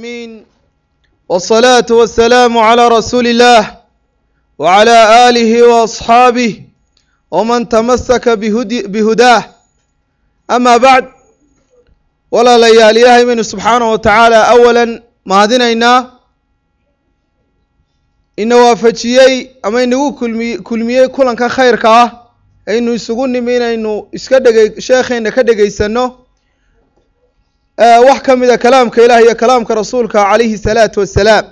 العالمين والصلاة والسلام على رسول الله وعلى آله وأصحابه ومن تمسك بهدي بهداه أما بعد ولا ليال إلهي من سبحانه وتعالى أولا mahadinaynaa ina waafajiyey ama inagu kulmi kulmiyey kulanka khayrka ah aynu isugu nimi inaynu iska dhegey sheekheena ka dhegaysano wax ka mida kalaamka ilaah iyo kalaamka rasuulka calayhi salaatu wassalaam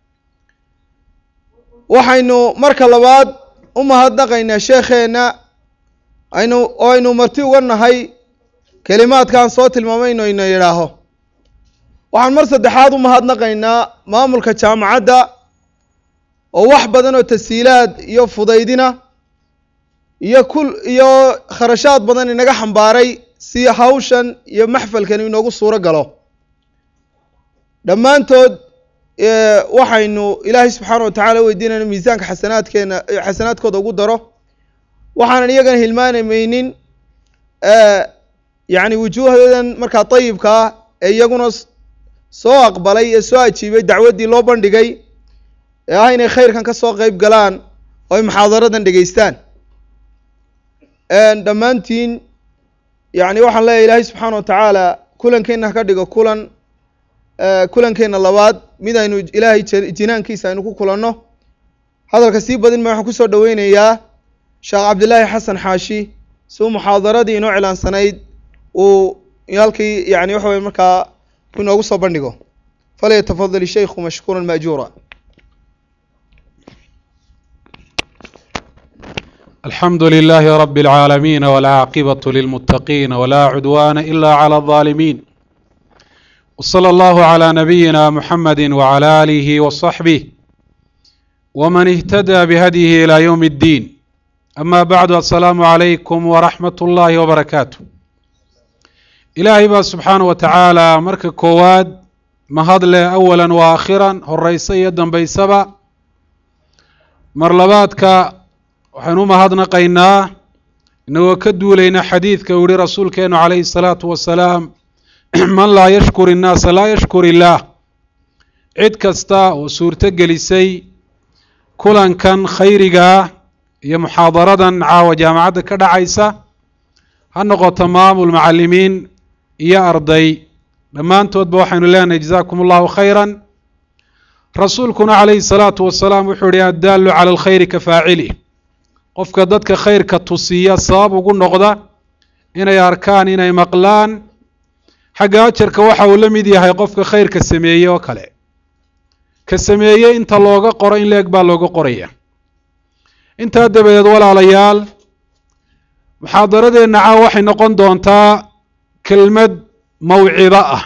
waxaynu marka labaad u mahadnaqaynaa sheekheena aynu oo aynu marti uga nahay kelimaadkaan soo tilmaamayno ina yidhaaho waxaan mar saddexaad u mahadnaqaynaa maamulka jaamacadda oo wax badan oo tashiilaad iyo fudaydina iyo kul iyo kharashaad badan inaga xambaaray si hawshan iyo maxfalkan inoogu suuro galo dhammaantood waxaynu ilaahay subxaana wa tacaala weydiinayna miisaanka xasanaadkeena xasanaadkooda ugu daro waxaanan iyagana hilmaanamaynin yacni wujuuhdan markaa dayibka ah ee iyaguna soo aqbalay ee soo ajiibay dacwaddii loo bandhigay ee ah inay khayrkan ka soo qeyb galaan oo ay muxaadaradan dhegeystaan dhammaantiin yacni waxaan leeyahay ilaahay subxaana wa tacaala kulankeenna ka dhigo kulan kulankeenna labaad mid aynu ilaahay jinaankiisa aynu ku kulanno hadalka sii badin ma waxaan kusoo dhaweynayaa sheekh cabdillaahi xasan xaashi si uu muxaadaradii inoo cilaansanayd uu halkii yani waxa weye markaa inoogu soo bandhigo falyatafadal shaykhu mashkuura maajuura الحمد لله رب العالمين والعاقبة للمتقين ولا عدوان إلا على الظالمين وصلى الله على نبينا محمد وعلى آله وصحبه ومن اهتدى بهديه إلى يوم الدين أما بعد السلام عليكم ورحمة الله وبركاته ilaahay baa subxaana wa tacaala marka koowaad mahad leh awalan wa aakhiran horeysa iyo dambeysaba mar labaadka waxaynu u mahadnaqaynaa inagoo ka duulayna xadiidka uu yihi rasuulkeenu calayhi salaatu wasalaam man laa yashkur innaasa laa yashkur illaah cid kasta oo suurto gelisay kulankan khayrigaa iyo muxaadaradan caawa jaamacadda ka dhacaysa ha noqoto maamul macalimiin iyo arday dhammaantoodba waxaynu leenahay jazaakum allahu khayran rasuulkuna calayhi salaatu wasalaam wuxuu yihi addaalu cala alkhayri ka faacili qofka dadka khayrka tusiya sabab ugu noqda inay arkaan inay maqlaan xagga ajarka waxa uu la mid yahay qofka khayrka sameeye oo kale ka sameeye inta looga qoro in leeg baa looga qoraya intaa dabadeed walaalayaal muxaadaradeenna caawa waxay noqon doontaa kelmad mawcido ah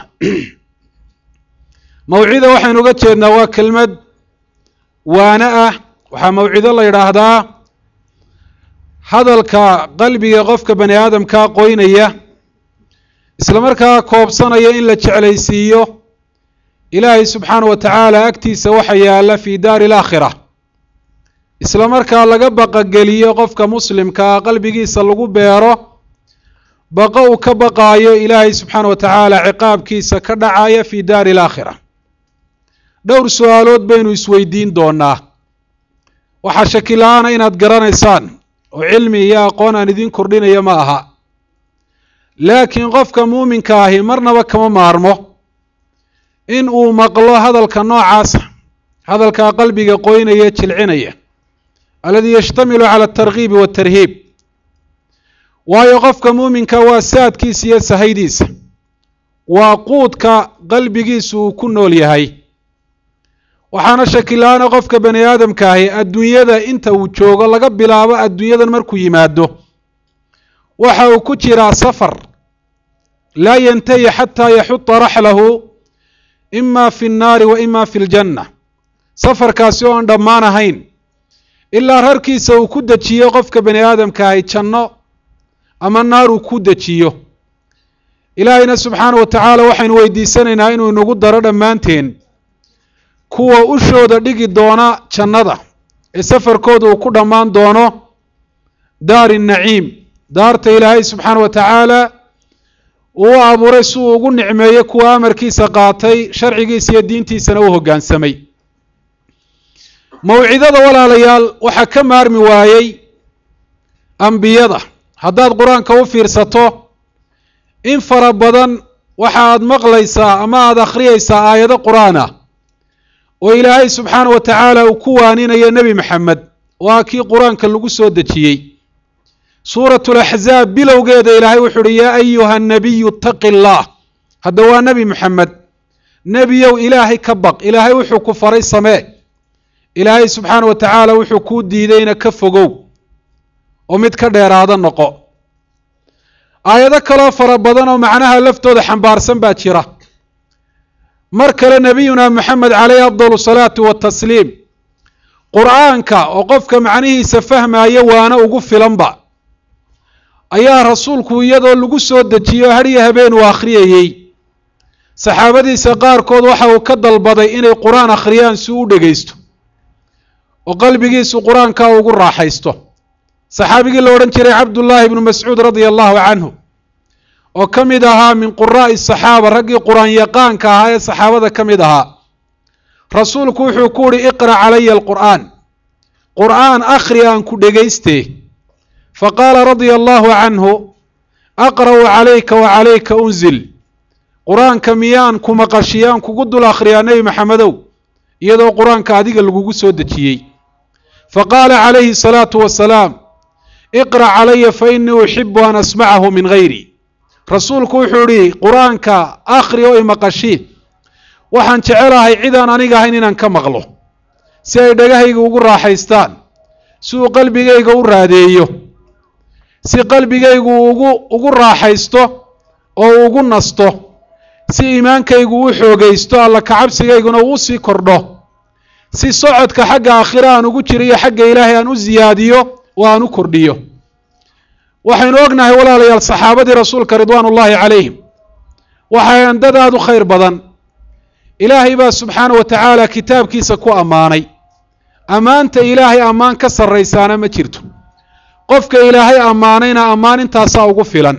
mawcida waxaynu uga jeednaa waa kelmad waane ah waxaa mawcido la yidhaahdaa hadalka qalbiga qofka bani aadamkaa qoynaya isla markaa koobsanaya in la jeclaysiiyo ilaahay subxaana wa tacaala agtiisa waxa yaalla fi daari alaakhira isla markaa laga baqageliyo qofka muslimkaa qalbigiisa lagu beero baqo uu ka baqaayo ilaahay subxaana wa tacaala ciqaabkiisa ka dhacaya fi daari alaakhira dhowr su-aalood baynu isweydiin doonaa waxaa shakila-aana inaad garanaysaan oo cilmi iyo aqoon aan idin kordhinaya ma aha laakiin qofka muuminka ahi marnaba kama maarmo in uu maqlo hadalka noocaasa hadalkaa qalbiga qoynaya jilcinaya aladii yashtamilu cala altarkiibi waltarhiib waayo qofka muuminka waa saadkiisa iyo sahaydiisa waa quudka qalbigiisu uu ku nool yahay waxaana shakila-aana qofka bani aadamka ahi adduunyada inta uu joogo laga bilaabo adduunyadan markuu yimaado waxa uu ku jiraa safar laa yantahi xataa yaxuta raxlahu ima fi nnaari wa ima fi ljanna safarkaasi oo aan dhammaan ahayn ilaa rarkiisa uu ku dejiyo qofka bani aadamka ahi janno ama naar uu ku dejiyo ilaahayna subxaana wa tacaala waxaynu weydiisanaynaa inuu inagu daro dhammaanteen kuwa ushooda dhigi doona jannada ee safarkooda uu ku dhammaan doono daari naciim daarta ilaahay subxaana wa tacaala uu u abuuray si uu ugu nicmeeyo kuwa amarkiisa qaatay sharcigiisa iyo diintiisana u hoggaansamay mawcidada walaalayaal waxaa ka maarmi waayey ambiyada haddaad qur-aanka u fiirsato in fara badan waxa aad maqlaysaa ama aada akhriyaysaa aayado qur-aan ah oo ilaahay subxaana wa tacaala uu ku waaninayo nebi maxamed waa kii qur-aanka lagu soo dejiyey suuratu laxzaab bilowgeeda ilaahay wuxu uhi yaa ayuha nabiyu itaqi allah hadda waa nebi maxamed nebiyow ilaahay ka baq ilaahay wuxuu ku faray samee ilaahay subxaana wa tacaala wuxuu kuu diidayna ka fogow oo mid ka dheeraada noqo aayado kaloo fara badan oo macnaha laftooda xambaarsan baa jira mar kale nebiyuna moxamed caleyhi afdal salaatu watasliim qur-aanka oo qofka macnihiisa fahmaayo waana ugu filanba ayaa rasuulku iyadoo lagu soo dejiyo hadhiyo habeen uu akhriyayey saxaabadiisa qaarkood waxa uu ka dalbaday inay qur-aan akhriyaan si u dhegaysto oo qalbigiisu qur-aanka ugu raaxaysto saxaabigii la odhan jiray cabdullaahi ibnu mascuud radia allahu canhu oo ka mid ahaa min quraa'i saxaaba raggii qur-aan yaqaanka ahaa ee saxaabada ka mid ahaa rasuulku wuxuu ku uhi iqra' calaya alqur'aan qur'aan akhri aan ku dhegaystee faqaala radia allahu canhu aqra'u calayka wa calayka unzil qur-aanka miyaan ku maqashiyaan kugu dul akhriyaa nebi maxamedow iyadoo qur-aanka adiga lagugu soo dejiyey faqaala calayhi salaatu wasalaam iqra' calaya fa innii uxibu an asmacahu min gayri rasuulku wuxuu idhi qur-aanka akhri oo imaqashii waxaan jecelahay cidaan aniga ahayn inaan ka maqlo si ay dhagahayga ugu raaxaystaan si uu qalbigayga u raadeeyo si qalbigaygu ugu ugu raaxaysto oo ugu nasto si iimaankaygu u xoogaysto alla kacabsigayguna uu sii kordho si socodka xagga aakhira aan ugu jiriyo xagga ilaahay aan u siyaadiyo oo aan u kordhiyo waxaynu ognahay walaalayaal saxaabadii rasuulka ridwaan ullaahi calayhim waxay andad aada u khayr badan ilaahay baa subxaana wa tacaala kitaabkiisa ku ammaanay ammaanta ilaahay ammaan ka sarraysaana ma jirto qofka ilaahay ammaanayna ammaan intaasaa ugu filan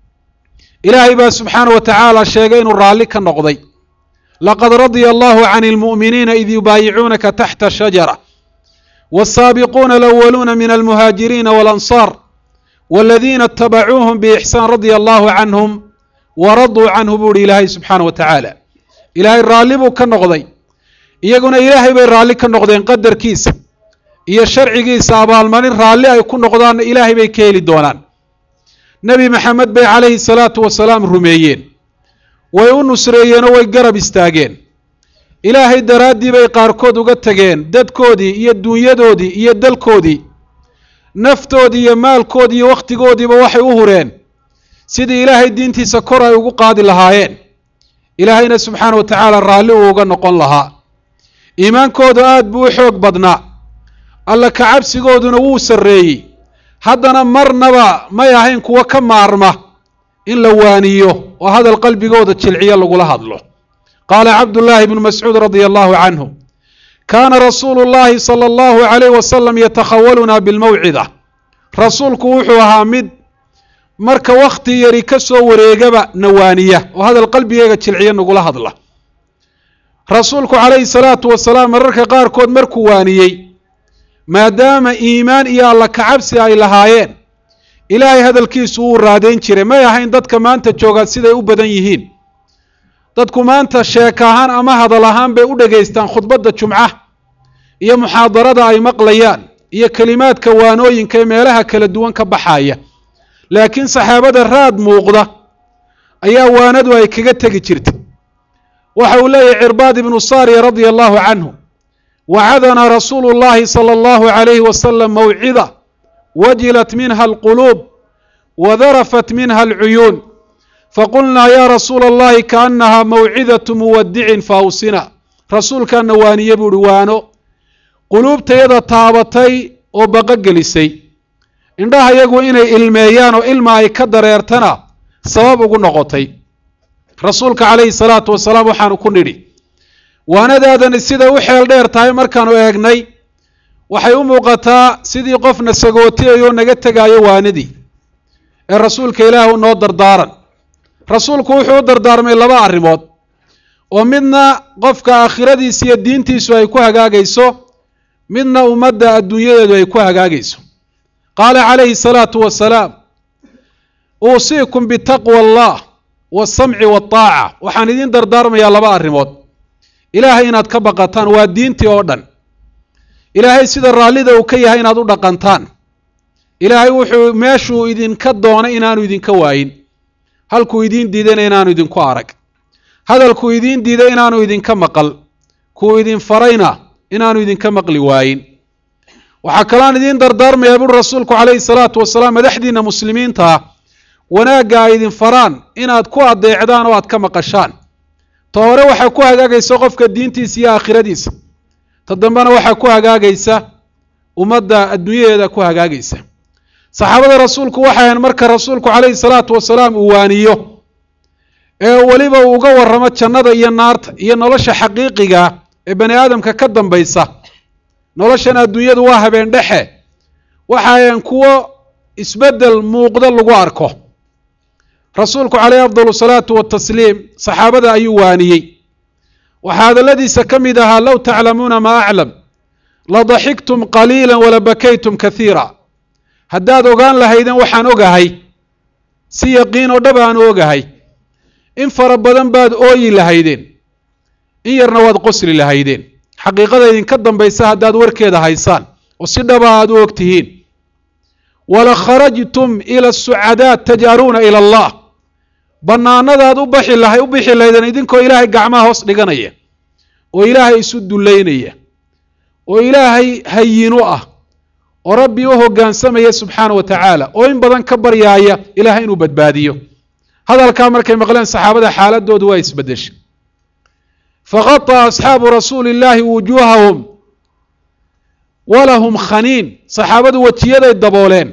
ilaahay baa subxaana wa tacaala sheegay inuu raalli ka noqday laqad radya allahu can ilmu'miniina id yubaayicuunaka taxta shajara والsaabiquuna alأwaluuna min almuhaajiriina walanصaar wاladiina اtabacuuhum bإxsaan radia allahu canhum waraduu canhu buu uhi ilaahay subxaana wa tacaala ilaahay raalli buu ka noqday iyaguna ilaahay bay raalli ka noqdeen qadarkiisa iyo sharcigiisa abaalmarin raalli ay ku noqdaanna ilaahay bay ka heli doonaan nebi maxamed bay calayhi salaatu wasalaam rumeeyeen way u nusreeyeenoo way garab istaageen ilaahay daraaddii bay qaarkood uga tageen dadkoodii iyo dunyadoodii iyo dalkoodii naftoodii iyo maalkoodii iyo wakhtigoodiiba waxay u hureen sidii ilaahay diintiisa kor ay ugu qaadi lahaayeen ilaahayna subxaana wa tacaala raalli uu uga noqon lahaa iimaankoodu aad buu u xoog badnaa alla kacabsigooduna wuu sarreeyey haddana marnaba may ahayn kuwo ka maarma in la waaniyo oo hadal qalbigooda jilciyo lagula hadlo qaala cabdullaahi bnu mascuud radia allahu canhu kaana rasuulu llahi sala allahu calayh wasalam yatakhawaluna bilmawcida rasuulku wuxuu ahaa mid marka wakhti yari ka soo wareegaba nawaaniya oo hadal qalbigeyga jilciyo nagula hadla rasuulku calayhi salaatu wasalaam mararka qaarkood markuu waaniyey maadaama iimaan iyo alla kacabsi ay lahaayeen ilaahay hadalkiisu wuu raadeyn jiray may ahayn dadka maanta joogaa siday u badan yihiin dadku maanta sheek ahaan ama hadal ahaan bay u dhegaystaan khudbadda jumca iyo muxaadarada ay maqlayaan iyo kelimaadka waanooyinka ee meelaha kala duwan ka baxaya laakiin saxaabada raad muuqda ayaa waanadu ay kaga tegi jirtay waxa uu leeyahy cirbaad ibnu saariya radia allahu canhu wacadanaa rasuulu llahi sala allahu calayhi wasalam mawcida wajilat minha alquluub wadarafat minha alcuyuun faqulnaa yaa rasuula allahi kaannahaa mawcidatu muwadicin faawsina rasuulkaana waaniye buuhi waano quluubtayada taabatay oo baqogelisay indhaha yagu inay ilmeeyaan oo ilma ay ka dareertana sabab ugu noqotay rasuulka calayhi salaatu wasalaam waxaanu ku nidhi waanadaadani siday u xeel dheer tahay markaanu eegnay waxay u muuqataa sidii qofna sagootiyayoo naga tegaayo waanadii ee rasuulka ilaahu noo dardaaran rasuulku wuxuu u dardaarmay laba arrimood oo midna qofka aakhiradiisa iyo diintiisu ay ku hagaagayso midna ummadda adduunyadeedu ay ku hagaagayso qaala calayhi salaatu wasalaam uusiikum bitaqwa allah waasamci waataaca waxaan idiin dardaarmayaa laba arrimood ilaahay inaad ka baqataan waa diintii oo dhan ilaahay sida raallida uu ka yahay inaad u dhaqantaan ilaahay wuxuu meeshuu idinka doonay inaanu idinka waayin halkuu idiin diidayna inaanu idinku arag hadalkuu idiin diiday inaanu idinka maqal kuu idin farayna inaanu idinka maqli waayin waxaa kaloan idiin dardaarmayaa buri rasuulku calayhi salaatu wasalaam madaxdiina muslimiinta ah wanaagga ay idin faraan inaad ku adeecdaan oo aad ka maqashaan ta hore waxaa ku hagaagaysa qofka diintiisa iyo aakhiradiisa ta dambena waxaa ku hagaagaysa ummadda adduunyadeeda ku hagaagaysa saxaabada rasuulku waxay ahayn marka rasuulku calayhi salaatu wasalaam uu waaniyo ee weliba uu uga warramo jannada iyo naarta iyo nolosha xaqiiqiga ee bani aadamka ka dambaysa noloshan adduunyadu waa habeen dhexe waxa ayan kuwo isbeddel muuqdo lagu arko rasuulku calayhi afdal salaatu watasliim saxaabada ayuu waaniyey waxaa hadalladiisa ka mid ahaa low taclamuuna maa aclam la daxiktum qaliila wala bakaytum kathiira haddaad ogaan lahaydeen waxaan ogahay si yaqiin oo dhab aan ogahay in fara badan baad ooyi lahaydeen in yarna waad qosli lahaydeen xaqiiqada idinka dambaysa haddaad warkeeda haysaan oo si dhaba aad u og tihiin wala kharajtum ila sucadaat taj'aluuna ila allah bannaanadaad u baxi lahay u bixi lahaydeen idinkoo ilaahay gacmaha hoos dhiganaya oo ilaahay isu dullaynaya oo ilaahay hayinu ah oo rabbi u hoggaansamaya subxaana wa tacaala oo in badan ka baryaaya ilaahay inuu badbaadiyo hadalkaa markay maqleen saxaabada xaaladoodu waa isbeddeshay faqaطa asxaabu rasuuli illaahi wujuuhahum walahum khaniin saxaabadu wejiyaday dabooleen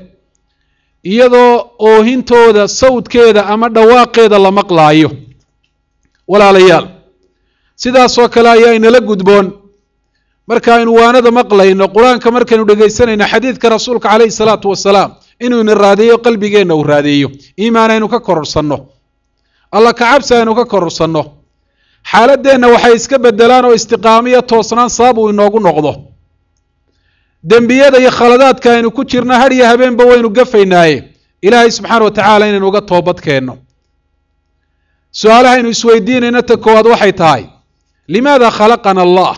iyadoo oohintooda sawdkeeda ama dhawaaqeeda la maqlaayo walaalayaal sidaasoo kale ayaa inala gudboon markaaynu waanada maqlayno qur-aanka markaynu dhegaysanayno xadiidka rasuulka calayhi salaatu wasalaam inuu ina raadeeyo qalbigeenna uu raadeeyo iimaan aynu ka kororsanno alla kacabsi aynu ka kororsanno xaaladeenna waxay iska bedelaan oo istiqaamo iyo toosnaan sabab uu inoogu noqdo dembiyada iyo khaladaadka aynu ku jirno har iyo habeenba waynu gafaynaaye ilaahay subxaana wa tacaala inaynu uga toobad keenno su-aalahaynu isweydiinayno ta koowaad waxay tahay limaada khalaqana allah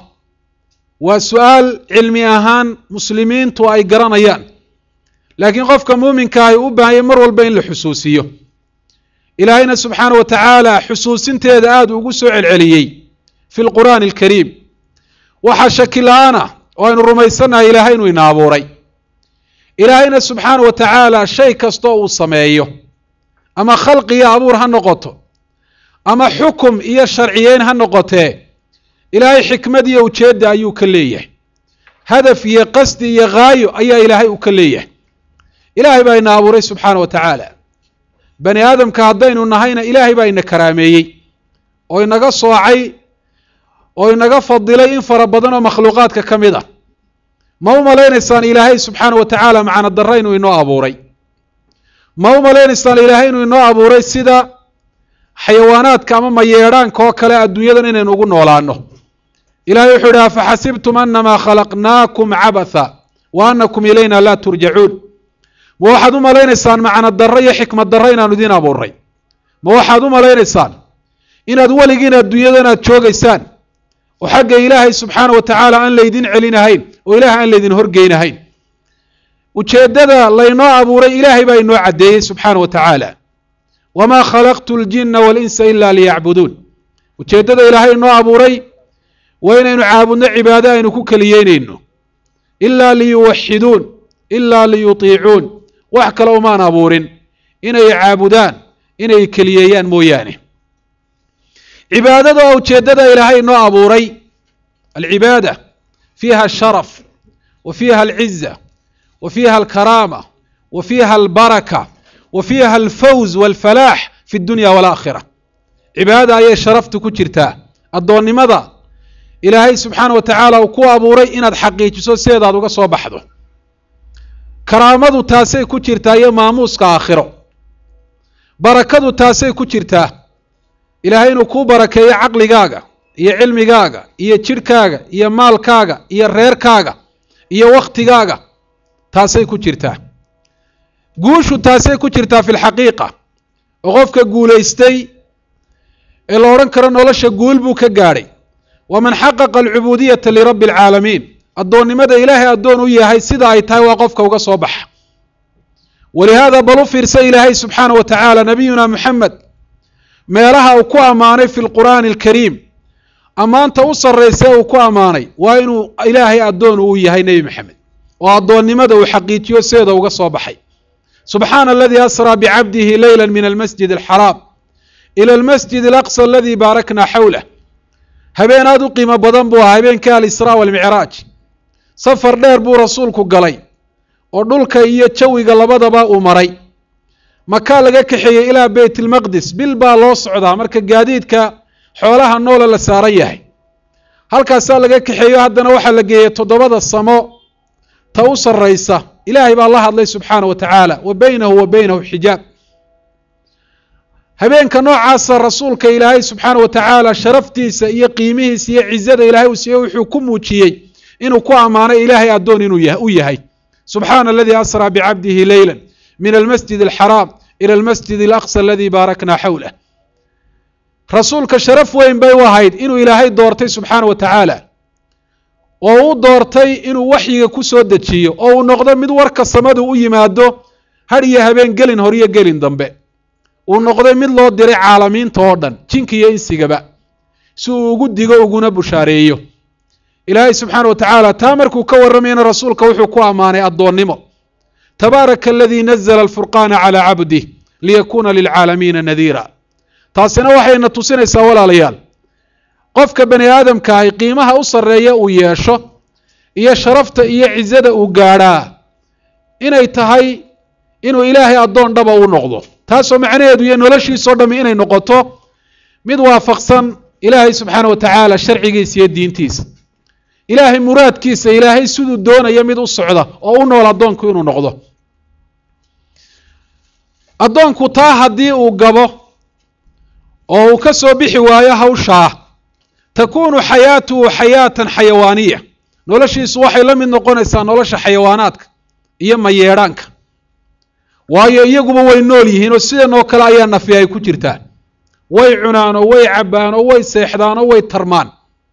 waa su-aal cilmi ahaan muslimiintu ay garanayaan laakiin qofka muuminka ahi u baahanya mar walba in la xusuusiyo ilaahayna subxaana wa tacaala xusuusinteeda aada ugu soo celceliyey fi lqur'aani alkariim waxaa shaki la-aana oo aynu rumaysannahay ilaahay inuu ina abuuray ilaahayna subxaana wa tacaala shay kastoo uu sameeyo ama khalqi iyo abuur ha noqoto ama xukum iyo sharciyeyn ha noqotee ilaahay xikmad iyo ujeedda ayuu ka leeyahay hadaf iyo qasdi iyo khaayo ayaa ilaahay uu ka leeyahay ilaahay baa ina abuuray subxaana wa tacaala bani aadamka haddaynu nahayna ilaahay baa ina karaameeyey oo inaga soocay oo inaga fadilay in fara badan oo makhluuqaadka ka mid ah ma u malaynaysaan ilaahay subxaana wa tacaala macna darra inuu inoo abuuray ma u malaynaysaan ilaahay inuu inoo abuuray sida xayawaanaadka ama mayeedhaanka oo kale adduunyadan inaynu ugu noolaano ilahay wuxuu idhi afaxasibtum anamaa khalaqnaakum cabatha wa anakum ilayna laa turjacuun ma waxaad u malaynaysaan macna darro iyo xikmad darro inaanu idiin abuuray ma waxaad u malaynaysaan inaad weligiin adduunyadan aad joogaysaan oo xagga ilaahay subxaana wa tacaala aan laydin celinahayn oo ilahay aan laydin horgeynahayn ujeeddada laynoo abuuray ilaahay baa inoo caddeeyey subxaana wa tacaala wamaa khalaqtu ljina walinsa ila liyacbuduun ujeeddada ilaahay inoo abuuray waa inaynu caabudno cibaado aynu ku keliyeynayno ilaa liyuwaxiduun ilaa liyutiicuun wax kale umaan abuurin inay caabudaan inay keliyeeyaan mooyaane cibaadada oo ujeeddada ilaahay inoo abuuray alcibaada fiiha asharaf wa fiiha alciza wa fiiha alkaraama wa fiiha albaraka wa fiiha alfawz walfalaax fi dunya walaakhira cibaadada ayay sharaftu ku jirtaa addoonnimada ilaahay subxaana wa tacaala uu ku abuuray inaad xaqiijiso sideedaad uga soo baxdo karaamadu taasay ku jirtaa iyo maamuuska aakhiro barakadu taasay ku jirtaa ilaahay inuu kuu barakeeyo caqligaaga iyo cilmigaaga iyo jidhkaaga iyo maalkaaga iyo reerkaaga iyo wakhtigaaga taasay ku jirtaa guushu taasay ku jirtaa fi lxaqiiqa oo qofka guulaystay ee la odhan karo nolosha guul buu ka gaadhay waman xaqaqa alcubuudiyata lirabbi alcaalamiin addoonnimada ilaahay addoon u yahay sida ay tahay waa qofka uga soo baxa walihaada bal u fiirsa ilaahay subxaana wa tacaala nabiyuna moxamed meelaha uu ku ammaanay fi lqur'aani alkariim ammaanta u sarraysa uu ku ammaanay waa inuu ilaahay addoon uu yahay nebi maxamed oo addoonnimada uu xaqiijiyo seeda uga soo baxay subxaana aladii asraa bicabdihi leyla min almasjid alxaraam ila almasjid alaqsa aladii baarakna xawlah habeen aada u qiimo badan buu ahaa habeenkii alisraa walmicraaj safar dheer buu rasuulku galay oo dhulka iyo jawiga labadaba uu maray makaa laga kaxeeyey ilaa beyt ilmaqdis bil baa loo socdaa marka gaadiidka xoolaha noola la saaran yahay halkaasaa laga kaxeeyo haddana waxaa la geeyey toddobada samo ta u sarraysa ilaahay baa la hadlay subxaana wa tacaala wa beynahu wa beynahu xijaab habeenka noocaasa rasuulka ilaahay subxaana wa tacaala sharaftiisa iyo qiimihiisa iyo cizada ilaahay uu siiyey wuxuu ku muujiyey inuu ku ammaanay ilaahay addoon inuu u yahay subxaana aladii asraa bicabdihi leyla min almasjid alxaraam ila almasjid alaqsa aladii baarakna xawlah rasuulka sharaf weyn bay u ahayd inuu ilaahay doortay subxaana wa tacaala oo u doortay inuu waxyiga ku soo dejiyo oo uu noqdo mid warka samadu u yimaado har iyo habeen gelin hor iyo gelin dambe uu noqday mid loo diray caalamiinta oo dhan jinka iyo insigaba si uu ugu digo uguna bushaareeyo ilaahay subxaana wa tacaala taa markuu ka warramayna rasuulka wuxuu ku ammaanay addoonnimo tabaaraka aladii nazla alfurqaana calaa cabdih liyakuuna lilcaalamiina nadiira taasina waxayna tusinaysaa walaalayaal qofka bani aadamka ahi qiimaha u sarreeya uu yeesho iyo sharafta iyo cizada uu gaadhaa inay tahay inuu ilaahay addoon dhaba u noqdo taasoo macnaheedu iyo noloshiisao dhammi inay noqoto mid waafaqsan ilaahay subxaana wa tacaala sharcigiisa iyo diintiisa ilaahay muraadkiisa ilaahay siduu doonaya mid u socda oo u nool addoonku inuu noqdo addoonku taa haddii uu gabo oo uu ka soo bixi waayo hawshaa takuunu xayaatuhu xayaatan xayawaaniya noloshiisu waxay la mid noqonaysaa nolosha xayawaanaadka iyo mayeedhaanka waayo iyaguba way nool yihiin oo sidan oo kale ayaa nafi ay ku jirtaa way cunaan oo way cabbaan oo way seexdaan oo way tarmaan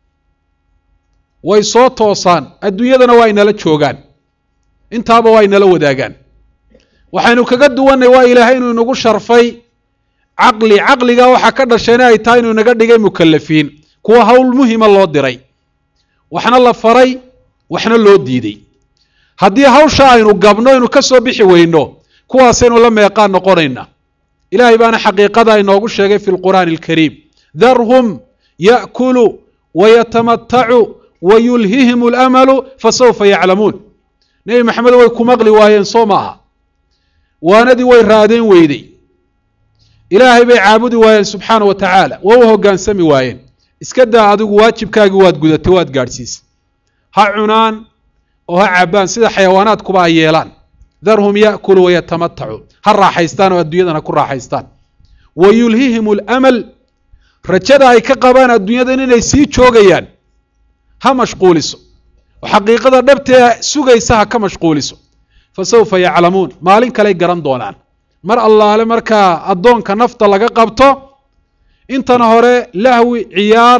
way soo toosaan adduunyadana waa inala joogaan intaaba waa inala wadaagaan waxaynu kaga duwannay waa ilaahay inuu inagu sharfay caqli caqligaa waxaa ka dhashayna ay tahay inuu inaga dhigay mukalafiin kuwa hawl muhima loo diray waxna la faray waxna loo diiday haddii hawsha aynu gabno aynu ka soo bixi weyno kuwaasaynu la meeqaan noqonayna ilaahay baana xaqiiqada inoogu sheegay fi lqur'aani alkariim darhum ya'kulu wayatamatacuu wayulhihim alamalu fasawfa yaclamuun nebi maxamed way ku maqli waayeen soo maaha waanadii way raadeen weyday ilaahay bay caabudi waayeen subxaana wa tacaala waa u hoggaansami waayeen iska daa adigu waajibkaagii waad gudatay waad gaadhsiisay ha cunaan oo ha cabbaan sida xayawaanaadkuba ay yeelaan darhum ya'kulu wayatamatacuu ha raaxaystaan oo adduunyadan ha ku raaxaystaan wa yulhihim alamal rajada ay ka qabaan adduunyadan inay sii joogayaan ha mashquuliso oo xaqiiqada dhabtee sugaysa ha ka mashquuliso fa sawfa yaclamuun maalin kaley garan doonaan mar allaale markaa addoonka nafta laga qabto intan hore lahwi ciyaar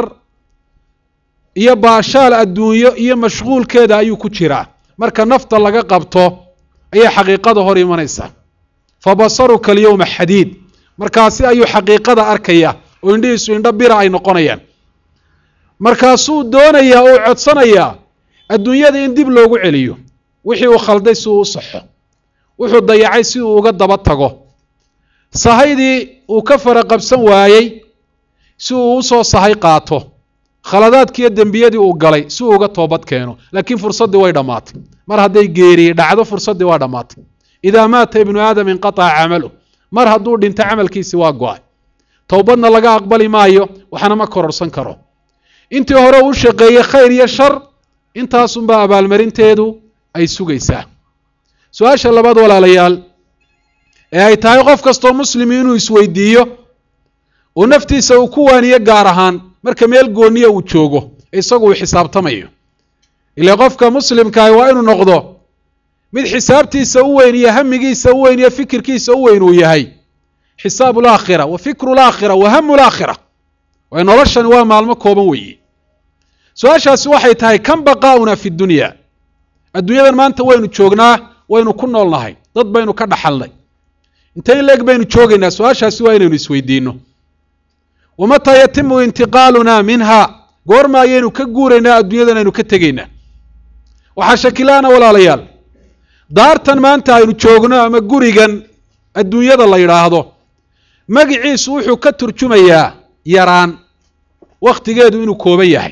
iyo baashaal adduunyo iyo mashquulkeeda ayuu ku jiraa marka nafta laga qabto ayay xaqiiqada hor imanaysaa fa basaruka alyowma xadiid markaasi ayuu xaqiiqada arkaya oo indhihiisu indho bira ay noqonayaan markaasuu doonayaa oo codsanayaa adduunyada in dib loogu celiyo wixii uu khalday si uu u saxo wuxuu dayacay si uu uga daba tago sahaydii uu ka fara qabsan waayey si uu usoo sahay qaato khaladaadkiiyo dembiyadii uu galay si uu uga toobad keeno laakiin fursaddii way dhammaatay mar hadday geeriye dhacdo fursaddii waa dhammaatay idaa maata ibnu aadam inqataca camalu mar hadduu dhinto camalkiisi waa go-ay towbadna laga aqbali maayo waxna ma kororsan karo intii hore uu shaqeeyey khayr iyo shar intaasunbaa abaalmarinteedu ay sugaysaa su-aasha labaad walaalayaal ee ay tahay qof kastoo muslimi inuu isweydiiyo oo naftiisa uu ku waaniyo gaar ahaan marka meel gooniya uu joogo isagu uu xisaabtamayo ile qofka muslimkaahi waa inuu noqdo mid xisaabtiisa u weyn iyo hamigiisa u weyn iyo fikirkiisa u weyn uu yahay xisaabu laakhira wa fikru laakhira wa hamu laakhira waay noloshani waa maalmo kooban weeye su-aashaasi waxay tahay kan baqaa'una fi dunya adduunyadan maanta waynu joognaa waynu ku noolnahay dad baynu ka dhaxalnay intay in leeg baynu joogaynaa su-aashaasi waa inaynu isweydiino wamataa yatimu intiqaaluna minha goorma ayaynu ka guuraynaa adduunyadan aynu ka tegaynaa waxaa shakilaana walaalayaal daartan maanta aynu joogno ama gurigan adduunyada la yidhaahdo magiciisu wuxuu ka turjumayaa yaraan wakhtigeedu inuu kooban yahay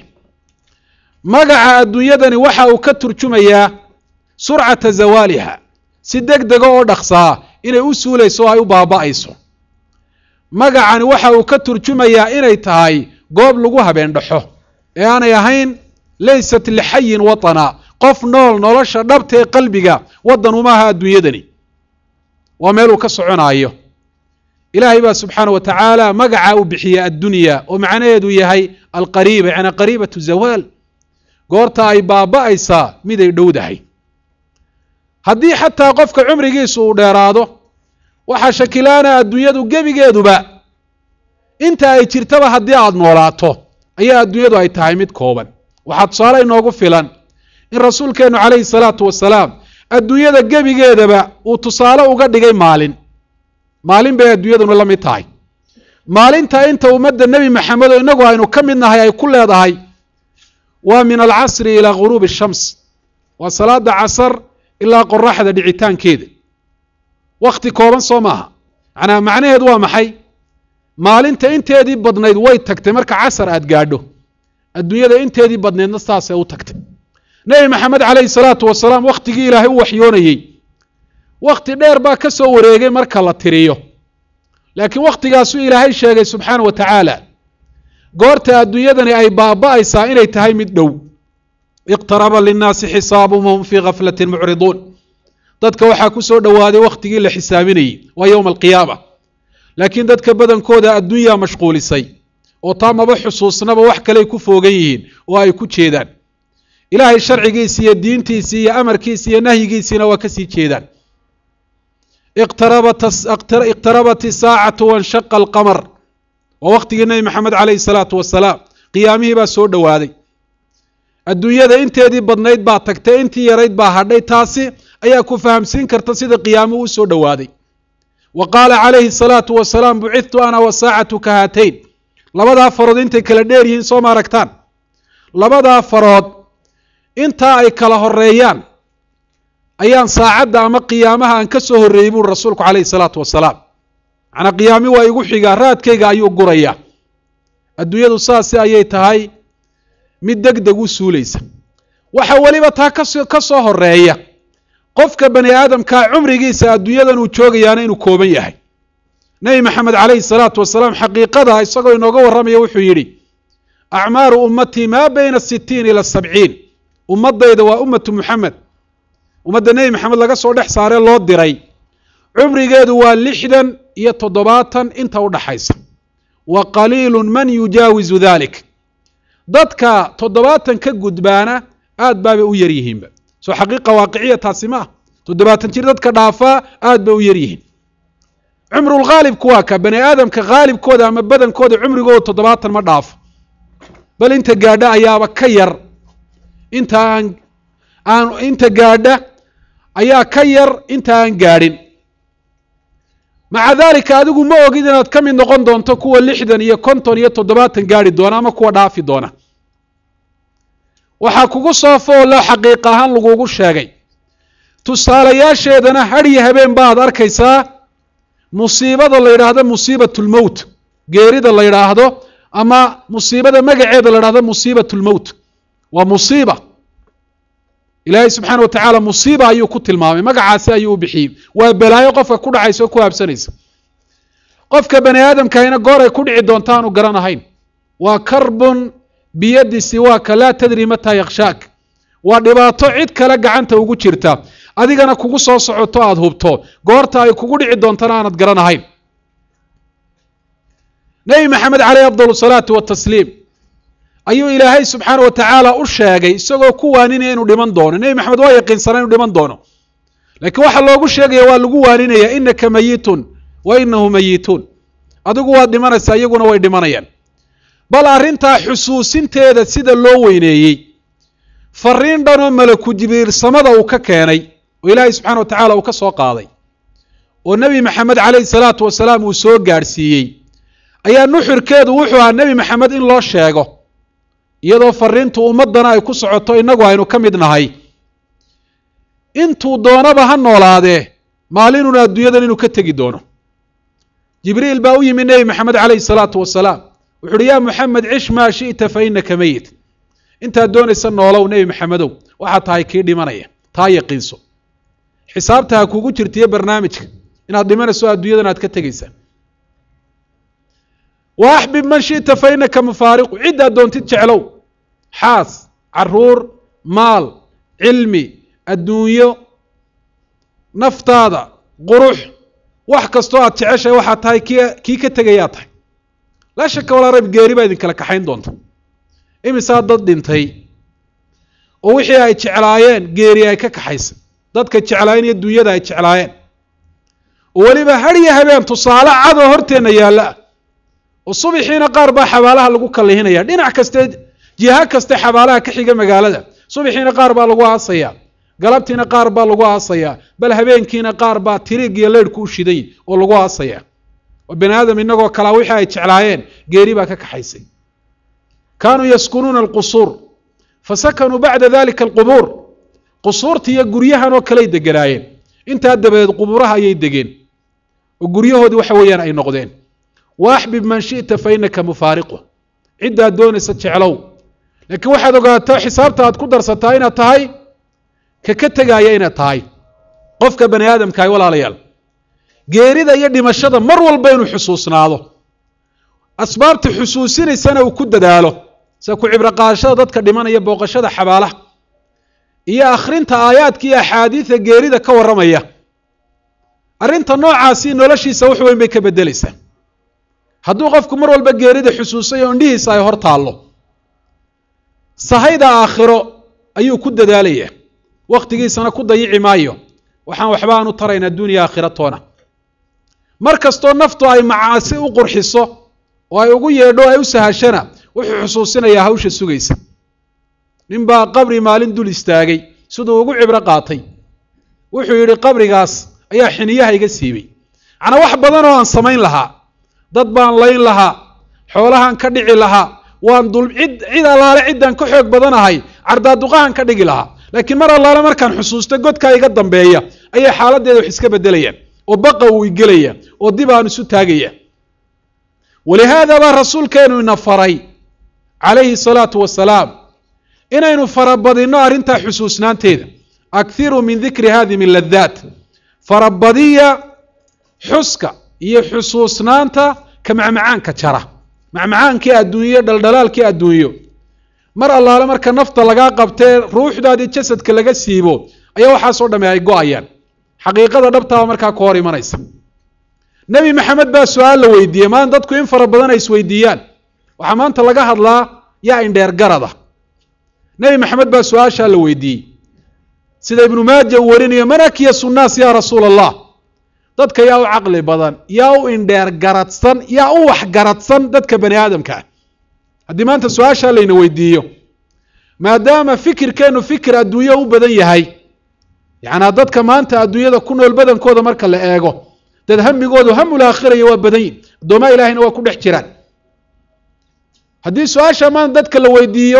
magaca adduunyadani waxa uu ka turjumayaa surcata zawaaliha si deg dega oo dhaqsaa inay u suulayso oo ay u baaba'ayso magacani waxa uu ka turjumayaa inay tahay goob lagu habeen dhaxo ee aanay ahayn laysat lixayin watana qof nool nolosha dhabta ee qalbiga waddan uma aha adduunyadani waa meel uu ka soconaayo ilaahay baa subxaana wa tacaala magaca uu bixiya addunya oo macnaheedu yahay alqariiba yani qariibatu zawaal goorta ay baaba'aysaa miday dhowdahay haddii xataa qofka cumrigiisu uu dheeraado waxaa shakilaana adduunyadu gebigeeduba inta ay jirtaba haddii aada noolaato ayaa adduunyadu ay tahay mid kooban waxaa tusaale inoogu filan in rasuulkeennu calayhi salaatu wasalaam adduunyada gebigeedaba uu tusaale uga dhigay maalin maalin bay adduunyaduna la mid tahay maalinta inta ummadda nebi maxamed oo innagu aynu ka mid nahay ay ku leedahay waa min alcasri ilaa ghuruubi shams waa salaada casar ilaa qoraxda dhicitaankeeda wakhti kooban soo maaha manaa macnaheedu waa maxay maalinta inteedii badnayd way tagtay marka casar aada gaadho adduunyada inteedii badnaydna saasay u tagtay nebi maxamed calayhi salaatu wasalaam wakhtigii ilaahay u waxyoonayey wakhti dheer baa ka soo wareegay marka la tiriyo laakiin wakhtigaasuu ilaahay sheegay subxaana wa tacaala goorta adduunyadani ay baaba'aysaa inay tahay mid dhow iqtaraba linnaasi xisaabuhum hum fii gaflatin mucriduun dadka waxaa ku soo dhowaaday wakhtigii la xisaabinayey waa yowma alqiyaama laakiin dadka badankooda adduunyaa mashquulisay oo taa maba xusuusnaba wax kaley ku foogan yihiin oo ay ku jeedaan ilaahay sharcigiisi iyo diintiisii iyo amarkiisi iyo nahyigiisiina waa kasii jeedaan iqtarabat isaacatu wanshaqa alqamar waa wakhtigii nebi maxamed calayhi salaatu wasalaam qiyaamihii baa soo dhowaaday adduunyada inteedii badnayd baa tagtay intii yarayd baa hadhay taasi ayaa ku fahamsiin karta sida qiyaamuhu u soo dhowaaday wa qaala calayhi salaatu wasalaam bucidtu ana wasaacatu ka haatayn labadaa farood intay kala dheer yihiin soo ma aragtaan labadaa farood intaa ay kala horeeyaan ayaan saacadda ama qiyaamaha aan ka soo horreeyey buuri rasuulku calayhi salaatu wasalaam macnaa qiyaami waa igu xigaa raadkayga ayuu gurayaa adduunyadu saasi ayay tahay mid deg deg u suulaysa waxa weliba taa kaso ka soo horeeya qofka bani aadamkaa cumrigiisa adduunyadan uu joogayaana inuu kooban yahay nebi maxamed calayhi salaatu wasalaam xaqiiqada isagoo inooga warramaya wuxuu yidhi acmaaru ummatii maa bayna sitiin ila sabciin ummadayda waa ummatu muxamed ummadda nebi maxamed laga soo dhex saaree loo diray cumrigeedu waa lixdan iyo toddobaatan inta u dhaxaysa wa qaliilu man yujaawizu dalik dadka toddobaatan ka gudbaana aad baabay u yar yihiinba soo xaqiiqa waaqiciya taasi ma ah toddobaatan jir dadka dhaafaa aad bay u yar yihiin cumrulghaalibku waa ka bani aadamka haalibkooda ama badankooda cumrigooda toddobaatan ma dhaafo bal inta gaadha ayaaba ka yar inta aan aan inta gaadha ayaa ka yar inta aan gaadhin maca daalika adigu ma ogid inaad ka mid noqon doonto kuwa lixdan iyo konton iyo toddobaatan gaadhi doona ama kuwa dhaafi doona waxaa kugu soo foollo xaqiiq ahaan lagugu sheegay tusaalayaasheedana hadhiyo habeen baad arkaysaa musiibada la yidhaahdo musiibatulmowt geerida la yidhaahdo ama musiibada magaceeda la yidhahdo musiibatulmowt waa musiiba ilaahay subxaana wa tacaala musiiba ayuu ku tilmaamay magacaasi ayuu u bixiyey waa balaayo qofka ku dhacaysa oo ku habsanaysa qofka bani aadamkahina goor ay ku dhici doonta aanu garanahayn waa karbun biyadi siwaaka laa tadri mataa yakshaak waa dhibaato cid kale gacanta ugu jirta adigana kugu soo socoto aada hubto goorta ay kugu dhici doontana aanad garanahayn nebi maxamed caleyh afdal salaatu watasliim ayuu ilaahay subxaana wa tacaala u sheegay isagoo ku waaninaya inuu dhiman doono nebi maxamed waa yaqiinsanaa inuu dhiman doono laakiin waxaa loogu sheegaya waa lagu waaninaya inaka mayitun wa inahu mayituun adigu waad dhimanaysaa iyaguna way dhimanayaan bal arrintaa xusuusinteeda sida loo weyneeyey fariin dhanoo malaku jibriil samada uu ka keenay oo ilaahay subxana wa tacaala uu ka soo qaaday oo nebi maxamed caleyhi salaatu wasalaam uu soo gaadhsiiyey ayaa nuxurkeedu wuxuu ahaa nebi maxamed in loo sheego iyadoo fariintu ummaddana ay ku socoto innagu aynu ka mid nahay intuu doonaba ha noolaadee maalinuna adduunyadan inuu ka tegi doono jibriil baa u yimi nebi maxamed caleyhi salaatu wasalaam wuxu uhi yaa muxamed cish maa shi'ta fa inaka meyit intaad doonaysa noolow nebi maxamedow waxaad tahay kii dhimanaya taa yaqiinso xisaabta ha kugu jirtiyo barnaamijka inaad dhimanayso adduunyadan aad ka tegaysaa wa axbib man shi'ta fa inaka mufaariqu ciddaad doontid jeclow xaas caruur maal cilmi adduunyo naftaada qurux wax kastoo aad jeceshahay waxaad tahay ki kii ka tegayaa tahay laa shaka walaa rayb geeri baa idinkala kaxayn doonta imisaa dad dhintay oo wixii ay jeclaayeen geeri ay ka kaxaysay dadka jeclaayeen iyo dunyada ay jeclaayeen oo weliba har iyo habeen tusaale cadoo horteenna yaalla ah oo subixiina qaar baa xabaalaha lagu kallihinaya dhinac kaste jiha kaste xabaalaha ka xiga magaalada subixiina qaar baa lagu aasayaa galabtiina qaar baa lagu aasayaa bal habeenkiina qaar baa tiriig iyo leydhku u shiday oo lagu aasayaa oo bani aadam inagoo kalaa wixii ay jeclaayeen geeri baa ka kaxaysay kaanuu yaskunuuna alqusuur fasakanuu bacda dalika alqubuur qusuurta iyo guryahan oo kaley deganaayeen intaa dabadeed qubuuraha ayay degeen oo guryahoodii waxa weeyaan ay noqdeen wa axbib man shi'ta fa inaka mufaariqu ciddaad doonaysa jeclow laakiin waxaad ogaataa xisaabta aad ku darsataa inaad tahay ka ka tegaaya inaad tahay qofka bani aadamkaah walaalayaal geerida iyo dhimashada mar walba inuu xusuusnaado asbaabta xusuusinaysana uu ku dadaalo sida ku cibro qaadashada dadka dhimanaya booqashada xabaalaha iyo akhrinta aayaadka iyo axaadiida geerida ka warramaya arrinta noocaasi noloshiisa wax weyn bay ka beddelaysaa hadduu qofku mar walba geerida xusuusayo indhihiisa ay hor taallo sahayda aakhiro ayuu ku dadaalayaa wakhtigiisana ku dayici maayo waxaan waxba aan u tarayn adduuniya aakhira toona mar kastoo naftu ay macaasi u qurxiso oo ay ugu yeedho ay u sahashana wuxuu xusuusinayaa hawsha sugaysa ninbaa qabri maalin dul istaagay siduu ugu cibro qaatay wuxuu yidhi qabrigaas ayaa xiniyaha iga siibay macnaa wax badan oo aan samayn lahaa dad baan layn lahaa xoolahaan ka dhici lahaa waan dul cid cid allaale ciddaan ka xoog badanahay cardaaduqahan ka dhigi lahaa laakiin mar allaale markaan xusuusta godkaa iga dambeeya ayay xaaladdeeda wax iska beddelayaan oo baqa uu igelaya oo dib aan isu taagaya walihaada baa rasuulkeenu ina faray calayhi salaatu wasalaam inaynu farabadinno arrintaa xusuusnaanteeda akhiruu min dikri hadimi ladaat farabadiya xuska iyo xusuusnaanta ka macmacaanka jara macmacaankii adduunyo dhaldhalaalkii adduunyo mar allaale marka nafta lagaa qabtee ruuxdaadii jasadka laga siibo ayaa waxaasoo dhamme ay go-ayaan xaqiiqada dhabtaaba markaa ka hor imanaysa nebi maxamed baa su-aal la weydiiyey maan dadku in fara badan ay isweydiiyaan waxaa maanta laga hadlaa yaa indheer garada nebi maxamed baa su-aashaa la weydiiyey sida ibnu maaja uu warinayo man akyasu nnaas yaa rasuula allah dadka yaa u caqli badan yaa u indheer garadsan yaa u waxgaradsan dadka bani aadamka ah haddii maanta su-aashaa layna weydiiyo maadaama fikirkeennu fikir adduunyo u badan yahay yacnaa dadka maanta adduunyada ku nool badankooda marka la eego dad hamigoodu hamul aakhiraya waa badan yihin addoomaa ilahayna waa ku dhex jiraan haddii su-aasha maanta dadka la weydiiyo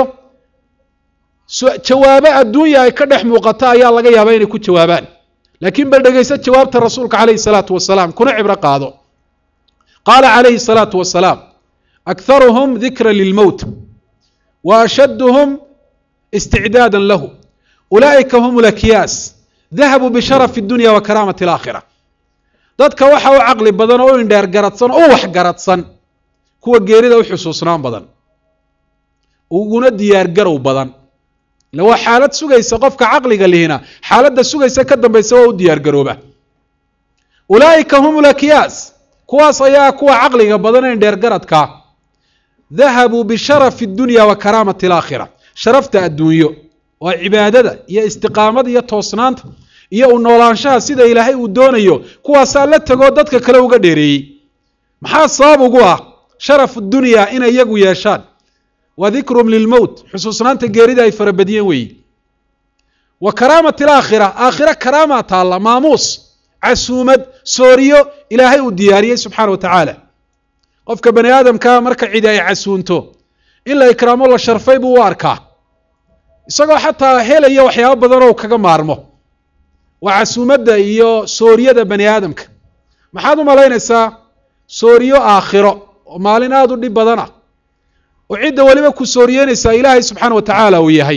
jawaabo adduunya ay ka dhex muuqata ayaa laga yaabaa inay ku jawaabaan laakiin bal dhegayso jawaabta rasuulka calayhi salaatu wasalaam kuna cibro qaado qaala calayhi salaatu wasalaam akharuhum dikra lilmowt wa ashadduhum isticdaada lahu ulaa'ika hum lakyaas dahabuu bisharafi dunya wa karaamati alaakhira dadka waxa u caqli badan oo u indheer garadsan oo u wax garadsan kuwa geerida u xusuusnaan badan uguna diyaar garow badan ila waa xaalad sugaysa qofka caqliga lihina xaaladda sugaysa ka dambaysa waa u diyaar garooba ulaa'ika hum lakyaas kuwaas ayaa kuwa caqliga badan ee dheergaradkaa dahabuu bisharafi dunya wa karaamati alaakhira sharafta adduunyo oo cibaadada iyo istiqaamada iyo toosnaanta iyo u noolaanshaha sida ilaahay uu doonayo kuwaasaa la tegoo dadka kale uga dheereeyey maxaa sabab ugu ah sharafu dunyaa inay iyagu yeeshaan wa dikrum lilmowt xusuusnaanta geerida ay farabadiyeen weeyi wa karaamati alaakhira aakhira karaamaa taalla maamuus casuumad sooriyo ilaahay uu diyaariyey subxaana wa tacaala qofka bani aadamkaa marka cidi ay casuunto in la ikraamo la sharfay buu u arkaa isagoo xataa helaya waxyaabo badan oo kaga maarmo waa casuumadda iyo sooriyada bani aadamka maxaad u malaynaysaa sooriyo aakhiro oo maalin aada u dhib badan ah oo cidda weliba ku sooriyeynaysaa ilaahay subxaana wa tacaala uu yahay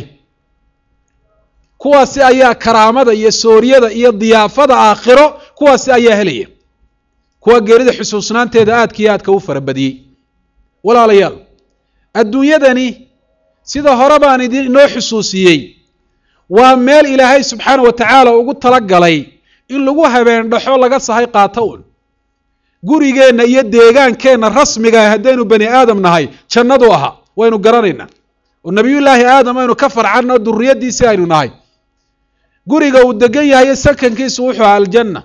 kuwaasi ayaa karaamada iyo sooriyada iyo diyaafada aakhiro kuwaasi ayaa helaya kuwa geerida xusuusnaanteeda aadka iyo aadka u farabadiyey walaalayaal adduunyadani sida hore baan idin inoo xusuusiyey waa meel ilaahay subxaana wa tacaala ugu talagalay in lagu habeen dhaxo laga sahay qaato un gurigeenna iyo deegaankeenna rasmiga haddaynu bani aadam nahay jannadu ahaa waynu garanaynaa oo nebiyullaahi aadam aynu ka farcanno duriyaddiisii aynu nahay guriga uu degan yahay sakankiisu wuxuu aha aljanna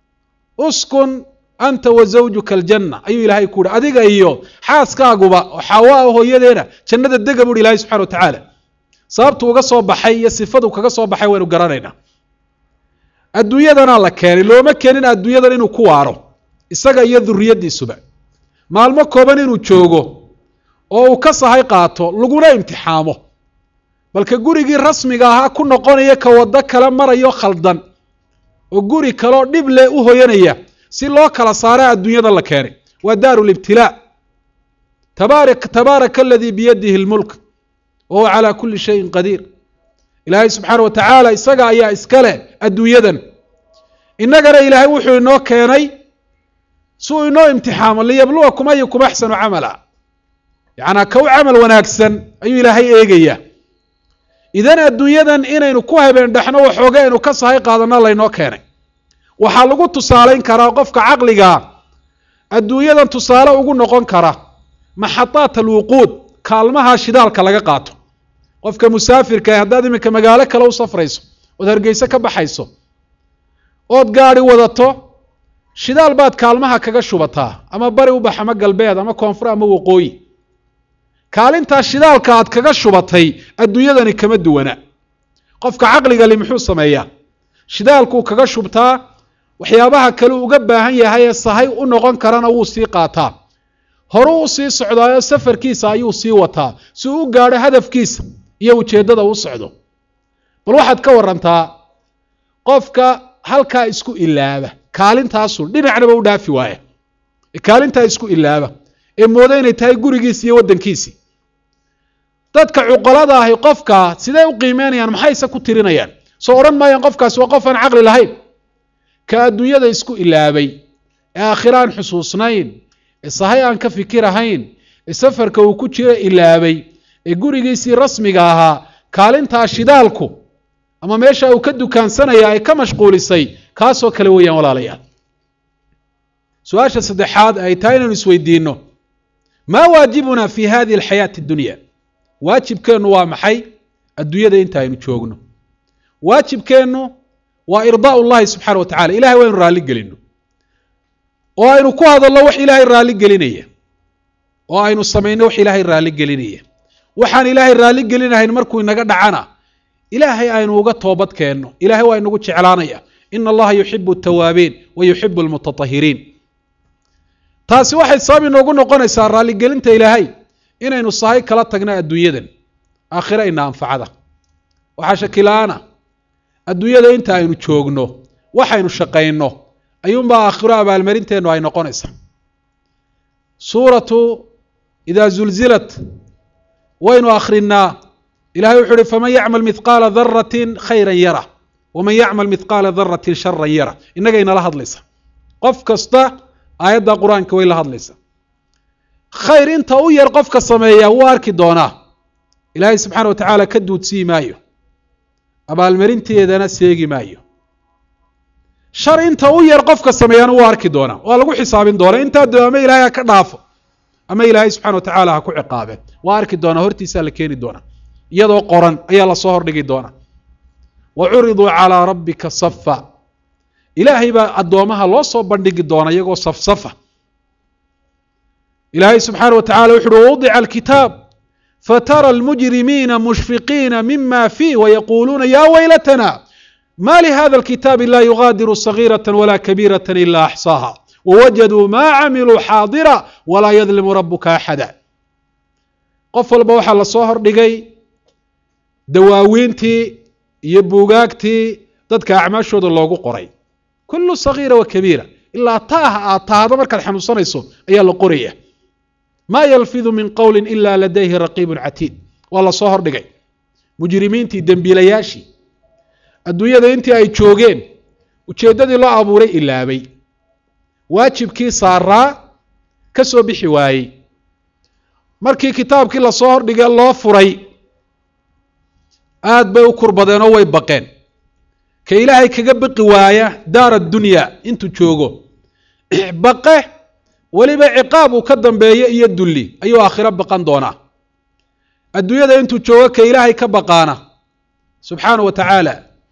uskun anta wa zawjuka aljanna ayuu ilaahay ku uhi adiga iyo xaaskaaguba oo xaawa ah hooyadeena jannada dega buuhi ilahay subxana wa tacaala sababtu uga soo baxay iyo sifadu kaga soo baxay waynu garanaynaa adduunyadanaa la keenay looma keenin adduunyadan inuu ku waaro isaga iyo duriyaddiisuba maalmo kooban inuu joogo oo uu ka sahay qaato laguna imtixaamo balka gurigii rasmiga ahaa ku noqonaya ka waddo kale marayo khaldan oo guri kaleo dhib leh u hoyanaya si loo kala saara adduunyada la keenay waa daaru libtilaa tabaarak tabaaraka aladii biyadihi lmulk wa huwa calaa kulli shayin qadiir ilaahay subxaana wa tacaala isaga ayaa iska leh adduunyadan innagana ilaahay wuxuu inoo keenay si uu inoo imtixaamo liyabluwakum ayukum axsanu camala yacnaa ka u camal wanaagsan ayuu ilaahay eegayaa idan adduunyadan inaynu ku habeen dhexno waxooga aynu ka sahay qaadana laynoo keenay waxaa lagu tusaalayn karaa qofka caqligaa adduunyadan tusaale ugu noqon kara maxadaat alwuquud kaalmaha shidaalka laga qaato qofka musaafirka ee haddaad iminka magaalo kale u safrayso ood hargeyse ka baxayso ood gaadi wadato shidaal baad kaalmaha kaga shubataa ama bari u bax ama galbeed ama koonfur ama waqooyi kaalintaa shidaalka aad kaga shubatay adduunyadani kama duwana qofka caqliga li muxuu sameeyaa shidaalkuu kaga shubtaa waxyaabaha kale uga baahan yahay ee sahay u noqon karana wuu sii qaataa horuu u sii socdaayo safarkiisa ayuu sii wataa si uu u gaadho hadafkiisa iyo ujeeddada u socdo bal waxaad ka warantaa qofka halkaa isku ilaaba kaalintaasu dhinacnaba u dhaafi waaya ee kaalintaa isku ilaaba ee mooda inay tahay gurigiisi iyo waddankiisii dadka cuqolada ahi qofka sidee u qiimeynayaan maxayse ku tirinayaan soo odhan maayaan qofkaasi waa qof aan caqli lahayn ka adduunyada isku ilaabay ee aakhira aan xusuusnayn ee sahay aan ka fikirahayn ee safarka uu ku jiro ilaabay ee gurigiisii rasmiga ahaa kaalintaa shidaalku ama meesha uu ka dukaansanaya ay ka mashquulisay kaasoo kale weeyaan walaalayaal su-aasha saddexaad ay tahay inaynu isweydiinno maa waajibuna fi hadihi alxayaati addunya waajibkeennu waa maxay adduunyada inta aynu joogno waajibkeennu waa irdaau llahi subxana wa tacala ilahay waa ynu raalli gelino oo aynu ku hadalno wax ilaahay raalli gelinaya oo aynu samayno wax ilaahay raalli gelinaya waxaan ilaahay raalli gelinahayn markuu inaga dhacana ilaahay aynu uga toobad keenno ilahay waa inagu jeclaanaya ina allaha yuxibu altawaabiin wa yuxibu almutatahiriin taasi waxay sabab inoogu noqonaysaa raalligelinta ilaahay inaynu sahay kala tagno adduunyadan aakhira ina anfacada waxaa shakila-aana adduunyada inta aynu joogno waxaynu shaqayno ayuunbaa aakhiro abaalmarinteennu ay noqonaysaa suuratu idaa zulzilat waynu akhrinaa ilahay wuxu uhi faman yacmal mithqaala daratin khayran yara waman yacmal mithqaala daratin sharan yara innagay nala hadlaysa qof kasta aayadda qur-aanka way la hadlaysaa khayr inta u yar qofka sameeya wuu arki doonaa ilaahay subxaana wa tacaala ka duudsii maayo abaalmarinteedana seegi maayo shar inta u yar qofka sameeyana wuu arki doonaa waa lagu xisaabin doonaa intaa doo ama ilaahay ha ka dhaafo ama ilaahay subxana wa tacaala ha ku ciqaabe waa arki doonaa hortiisaa la keeni doonaa iyadoo qoran ayaa lasoo hordhigi doonaa wa curiduu calaa rabbika safa ilaahay baa addoomaha loo soo bandhigi doona iyagoo safsafa ilaahay subxaana wa tacala wuxu uhi wawdica alkitaab fatara almujrimiina mushfiqiina mima fiih wayaquuluuna ya waylatana ma lihada alkitaabi la yugaadiru sagiirata wala kabiirata ila axsaaha wawajaduu ma camiluu xaadira walaa yadlimu rabuka axada qof walba waxaa lasoo hordhigay dawaawiintii iyo buugaagtii dadka acmaashooda loogu qoray kulu sagiira wa kabiira ilaa taaha aad tahdo markaad xanuunsanayso ayaa la qoraya ma yalfidu min qowli ila ladayhi raqiibun catiid waa lasoo hordhigay mujrimiintii dembiilayaashii adduunyada intii ay joogeen ujeeddadii loo abuuray ilaabay waajibkii saaraa ka soo bixi waayey markii kitaabkii lasoo hordhigay loo furay aad bay u kurbadeen oo way baqeen ka ilaahay kaga baqi waaya daar addunya intuu joogo baqe weliba ciqaab uu ka dambeeyo iyo dulli ayuu aakhiro baqan doonaa adduunyada intuu joogo ka ilaahay ka baqaana subxaana wa tacaala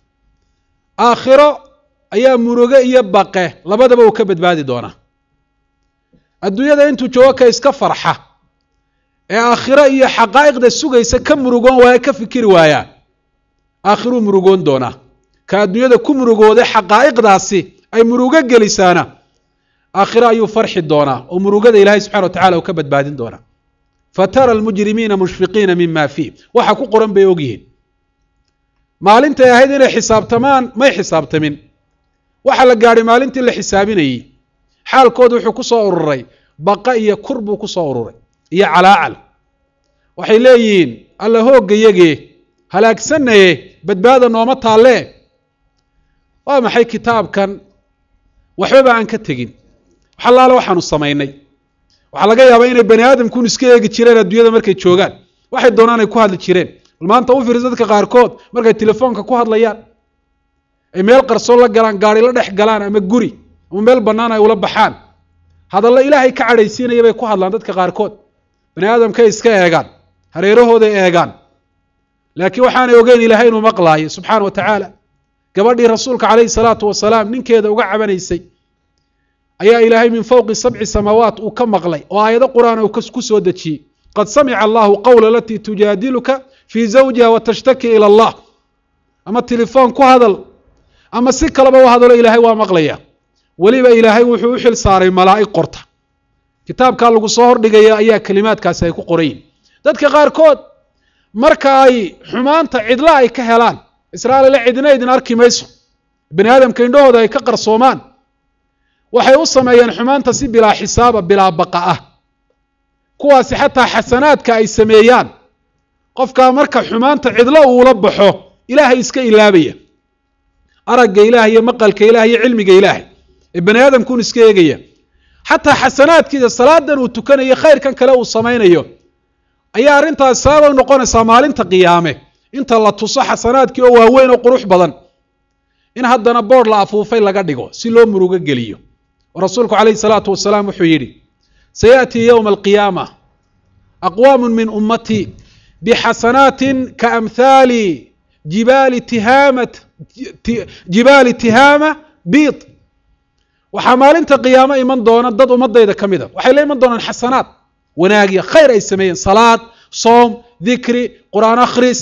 aakhiro ayaa muruge iyo baqe labadaba uu ka badbaadi doonaa adduunyada intuu joogo ka iska farxa ee aakhiro iyo xaqaa'iqda sugaysa ka murugoon waaya ka fikiri waayaa aakhiruu murugoon doonaa ka adduunyada ku murugooday xaqaa'iqdaasi ay murugo gelisaana aakhiro ayuu farxi doonaa oo murugada ilaahay subxana wa tacala uu ka badbaadin doonaa fatara almujrimiina mushfiqiina mima fiih waxa ku qoran bay ogyihiin maalintay ahayd inay xisaabtamaan may xisaabtamin waxa la gaadhay maalintii la xisaabinayey xaalkooda wuxuu ku soo ururay baqa iyo kur buu ku soo ururay iyo calaacal waxay leeyihiin alla hooggayagee halaagsanaye badbaada nooma taallee waa maxay kitaabkan waxbaba aan ka tegin wax allaale waxaanu samaynay waxaa laga yaabaa inay bani aadamkun iska eegi jireen adduunyada markay joogaan waxay doonaan ay ku hadli jireen bal maanta u fiirsa dadka qaarkood markay telefoonka ku hadlayaan ay meel qarsoon la galaan gaari la dhex galaan ama guri ama meel bannaan ay ula baxaan hadallo ilaahay ka cadhaysiinaya bay ku hadlaan dadka qaarkood bani aadamkay iska eegaan hareerahooday eegaan laakiin waxaanay ogeyn ilaahay inuu maqlaayo subxaana wa tacaala gabadhii rasuulka calayhi salaatu wasalaam ninkeeda uga cabanaysay ayaa ilaahay min fowqi sabci samaawaat uu ka maqlay oo aayado qur-aan uu ku soo dejiyey qad samica allahu qawla alatii tujaadiluka fii zawjiha wa tashtaki ila allah ama telefoon ku hadal ama si kaleba u hadalo ilaahay waa maqlaya weliba ilaahay wuxuu u xil saaray malaa'ig qorta kitaabkaa lagu soo hordhigaya ayaa kelimaadkaasi ay ku qorayiin dadka qaarkood marka ay xumaanta cidla ay ka helaan israa'iila cidina idin arki mayso bani aadamka indhahooda ay ka qarsoomaan waxay u sameeyeen xumaanta si bilaa xisaaba bilaa baqa ah kuwaasi xataa xasanaadka ay sameeyaan qofkaa marka xumaanta cidlo uula baxo ilaahay iska ilaabaya aragga ilaah iyo maqalka ilaah iyo cilmiga ilaahay ee bani aadamkuun iska eegaya xataa xasanaadkiisa salaadan uu tukanayo khayrkan kale uu samaynayo ayaa arrintaas sababay noqonaysaa maalinta qiyaame inta la tuso xasanaadkii oo waaweyn oo qurux badan in haddana boodh la afuufay laga dhigo si loo murugo geliyo oo rasuulku calayhi salaatu wasalaam wuxuu yidhi sayaأtii yowma alqiyaama aqwaamu min ummatii bixasanaatin kaamhaali jibaali tihaamat jibaali tihaama biid waxaa maalinta qiyaamo iman doona dad ummadayda ka mida waxay la iman doonaan xasanaad wanaagiya khayr ay sameeyeen salaad soom dikri qur-aan akhris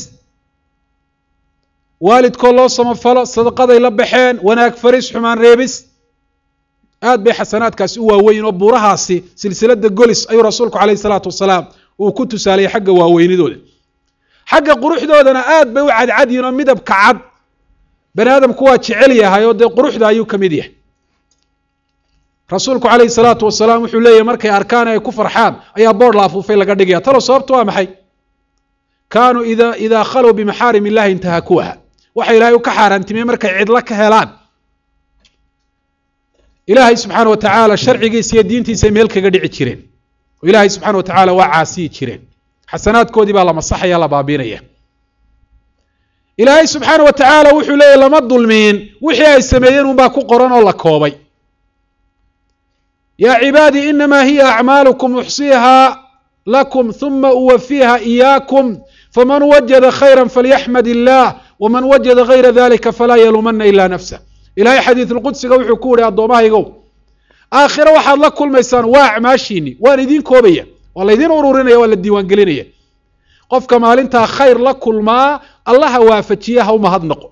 waalidkoo loo samafalo sadaqaday la baxeen wanaag faris xumaan reebis aad bay xasanaadkaasi u waaweyn oo buurahaasi silsilada golis ayuu rasuulku calayhi salaatu wasalaam uu ku tusaaliyay xagga waaweynidooda xagga quruxdoodana aad bay u cadcadyihin oo midabka cad bani aadamku waa jecel yahay oo dee quruxda ayuu ka mid yahay rasuulku calayhi salaatu wasalaam wuxuu leeyahy markay arkaan ay ku farxaan ayaa boodh la afuufay laga dhigaya talow sababtu waa maxay kaanuu ida idaa khalow bimaxaarim illahi intahakuha waxa ilaahay u ka xaaraantimiyey markay cidlo ka helaan ilaahay subxaana wa tacaala sharcigiisa iyo diintiisay meel kaga dhici jireen oo ilaahay subxana wa tacaala waa caasiyi jireen xasanaadkoodii baa la masaxaya la baabiinaya ilaahay subxaana wa tacaala wuxuu leeyahy lama dulmiin wixii ay sameeyeen unbaa ku qoran oo la koobay yaa cibaadii inamaa hiya acmaalukum uxsiihaa lakum huma uwafiiha iyaakum faman wajada khayra falyaxmad illaah waman wajada gayra dalika falaa yaluumana ila nafsah ilahay xadiisulqudsiga wuxuu ku yihi addoommahaygow aakhire waxaad la kulmaysaan waa acmaashiini waan idiin koobaya waa laydiin ururinaya waa la diiwaangelinaya qofka maalintaa khayr la kulmaa allaha waafajiya ha u mahadnaqo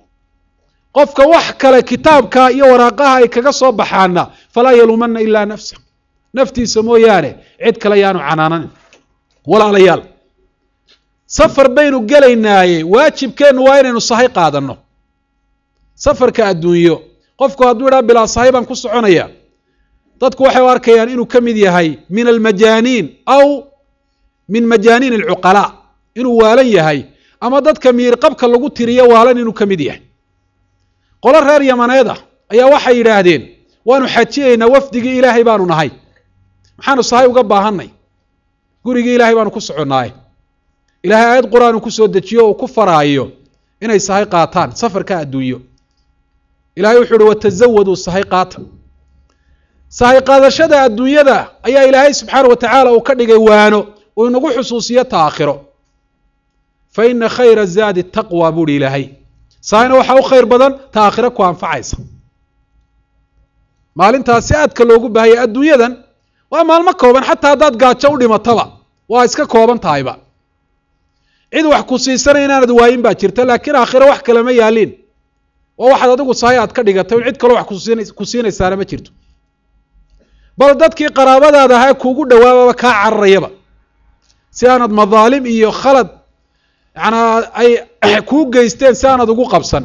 qofka wax kale kitaabka iyo waraaqaha ay kaga soo baxaana falaa yaluumana ilaa nafsa naftiisa mooyaane cid kale yaanu canaananin walaalayaal safar baynu gelaynaaye waajibkeennu waa inaynu sahay qaadanno safarka adduunyo qofku hadduu idhaa bilaa sahay baan ku soconaya dadku waxay u arkayaan inuu ka mid yahay min almajaaniin aw min majaaniin alcuqalaa inuu waalan yahay ama dadka miirqabka lagu tiriyo waalan inuu ka mid yahay qolo reer yamaneed ah ayaa waxay yidhaahdeen waanu xajiyaynaa wafdigii ilaahay baanu nahay maxaanu sahay uga baahannay gurigii ilaahay baanu ku soconnaaye ilahay aayad qur-aan uu ku soo dejiyo uu ku faraayo inay sahay qaataan safarka adduunyo ilahay wuxuu uhi watazawaduu sahay qaata sahay qaadashada adduunyada ayaa ilaahay subxaana wa tacaala uu ka dhigay waano uu inagu xusuusiyo ta aakhiro fa ina khayra zaadi taqwa buuhi ilaahay sahayna waxaa u khayr badan ta aakhiro ku anfacaysa maalintaasi aadka loogu baahaya adduunyadan waa maalmo kooban xataa haddaad gaajo u dhimataba waa iska kooban tahayba cid wax ku siisanaya inaanad waayin baa jirta laakiin aakhiro wax kale ma yaaliin waa waxaad adigu sahay aad ka dhigatay in cid kaloo wax ku siinaysaana ma jirto bal dadkii qaraabadaada ahaa kuugu dhawaababa kaa cararayaba si aanad madaalim iyo khalad yanaa ay kuu geysteen si aanad ugu qabsan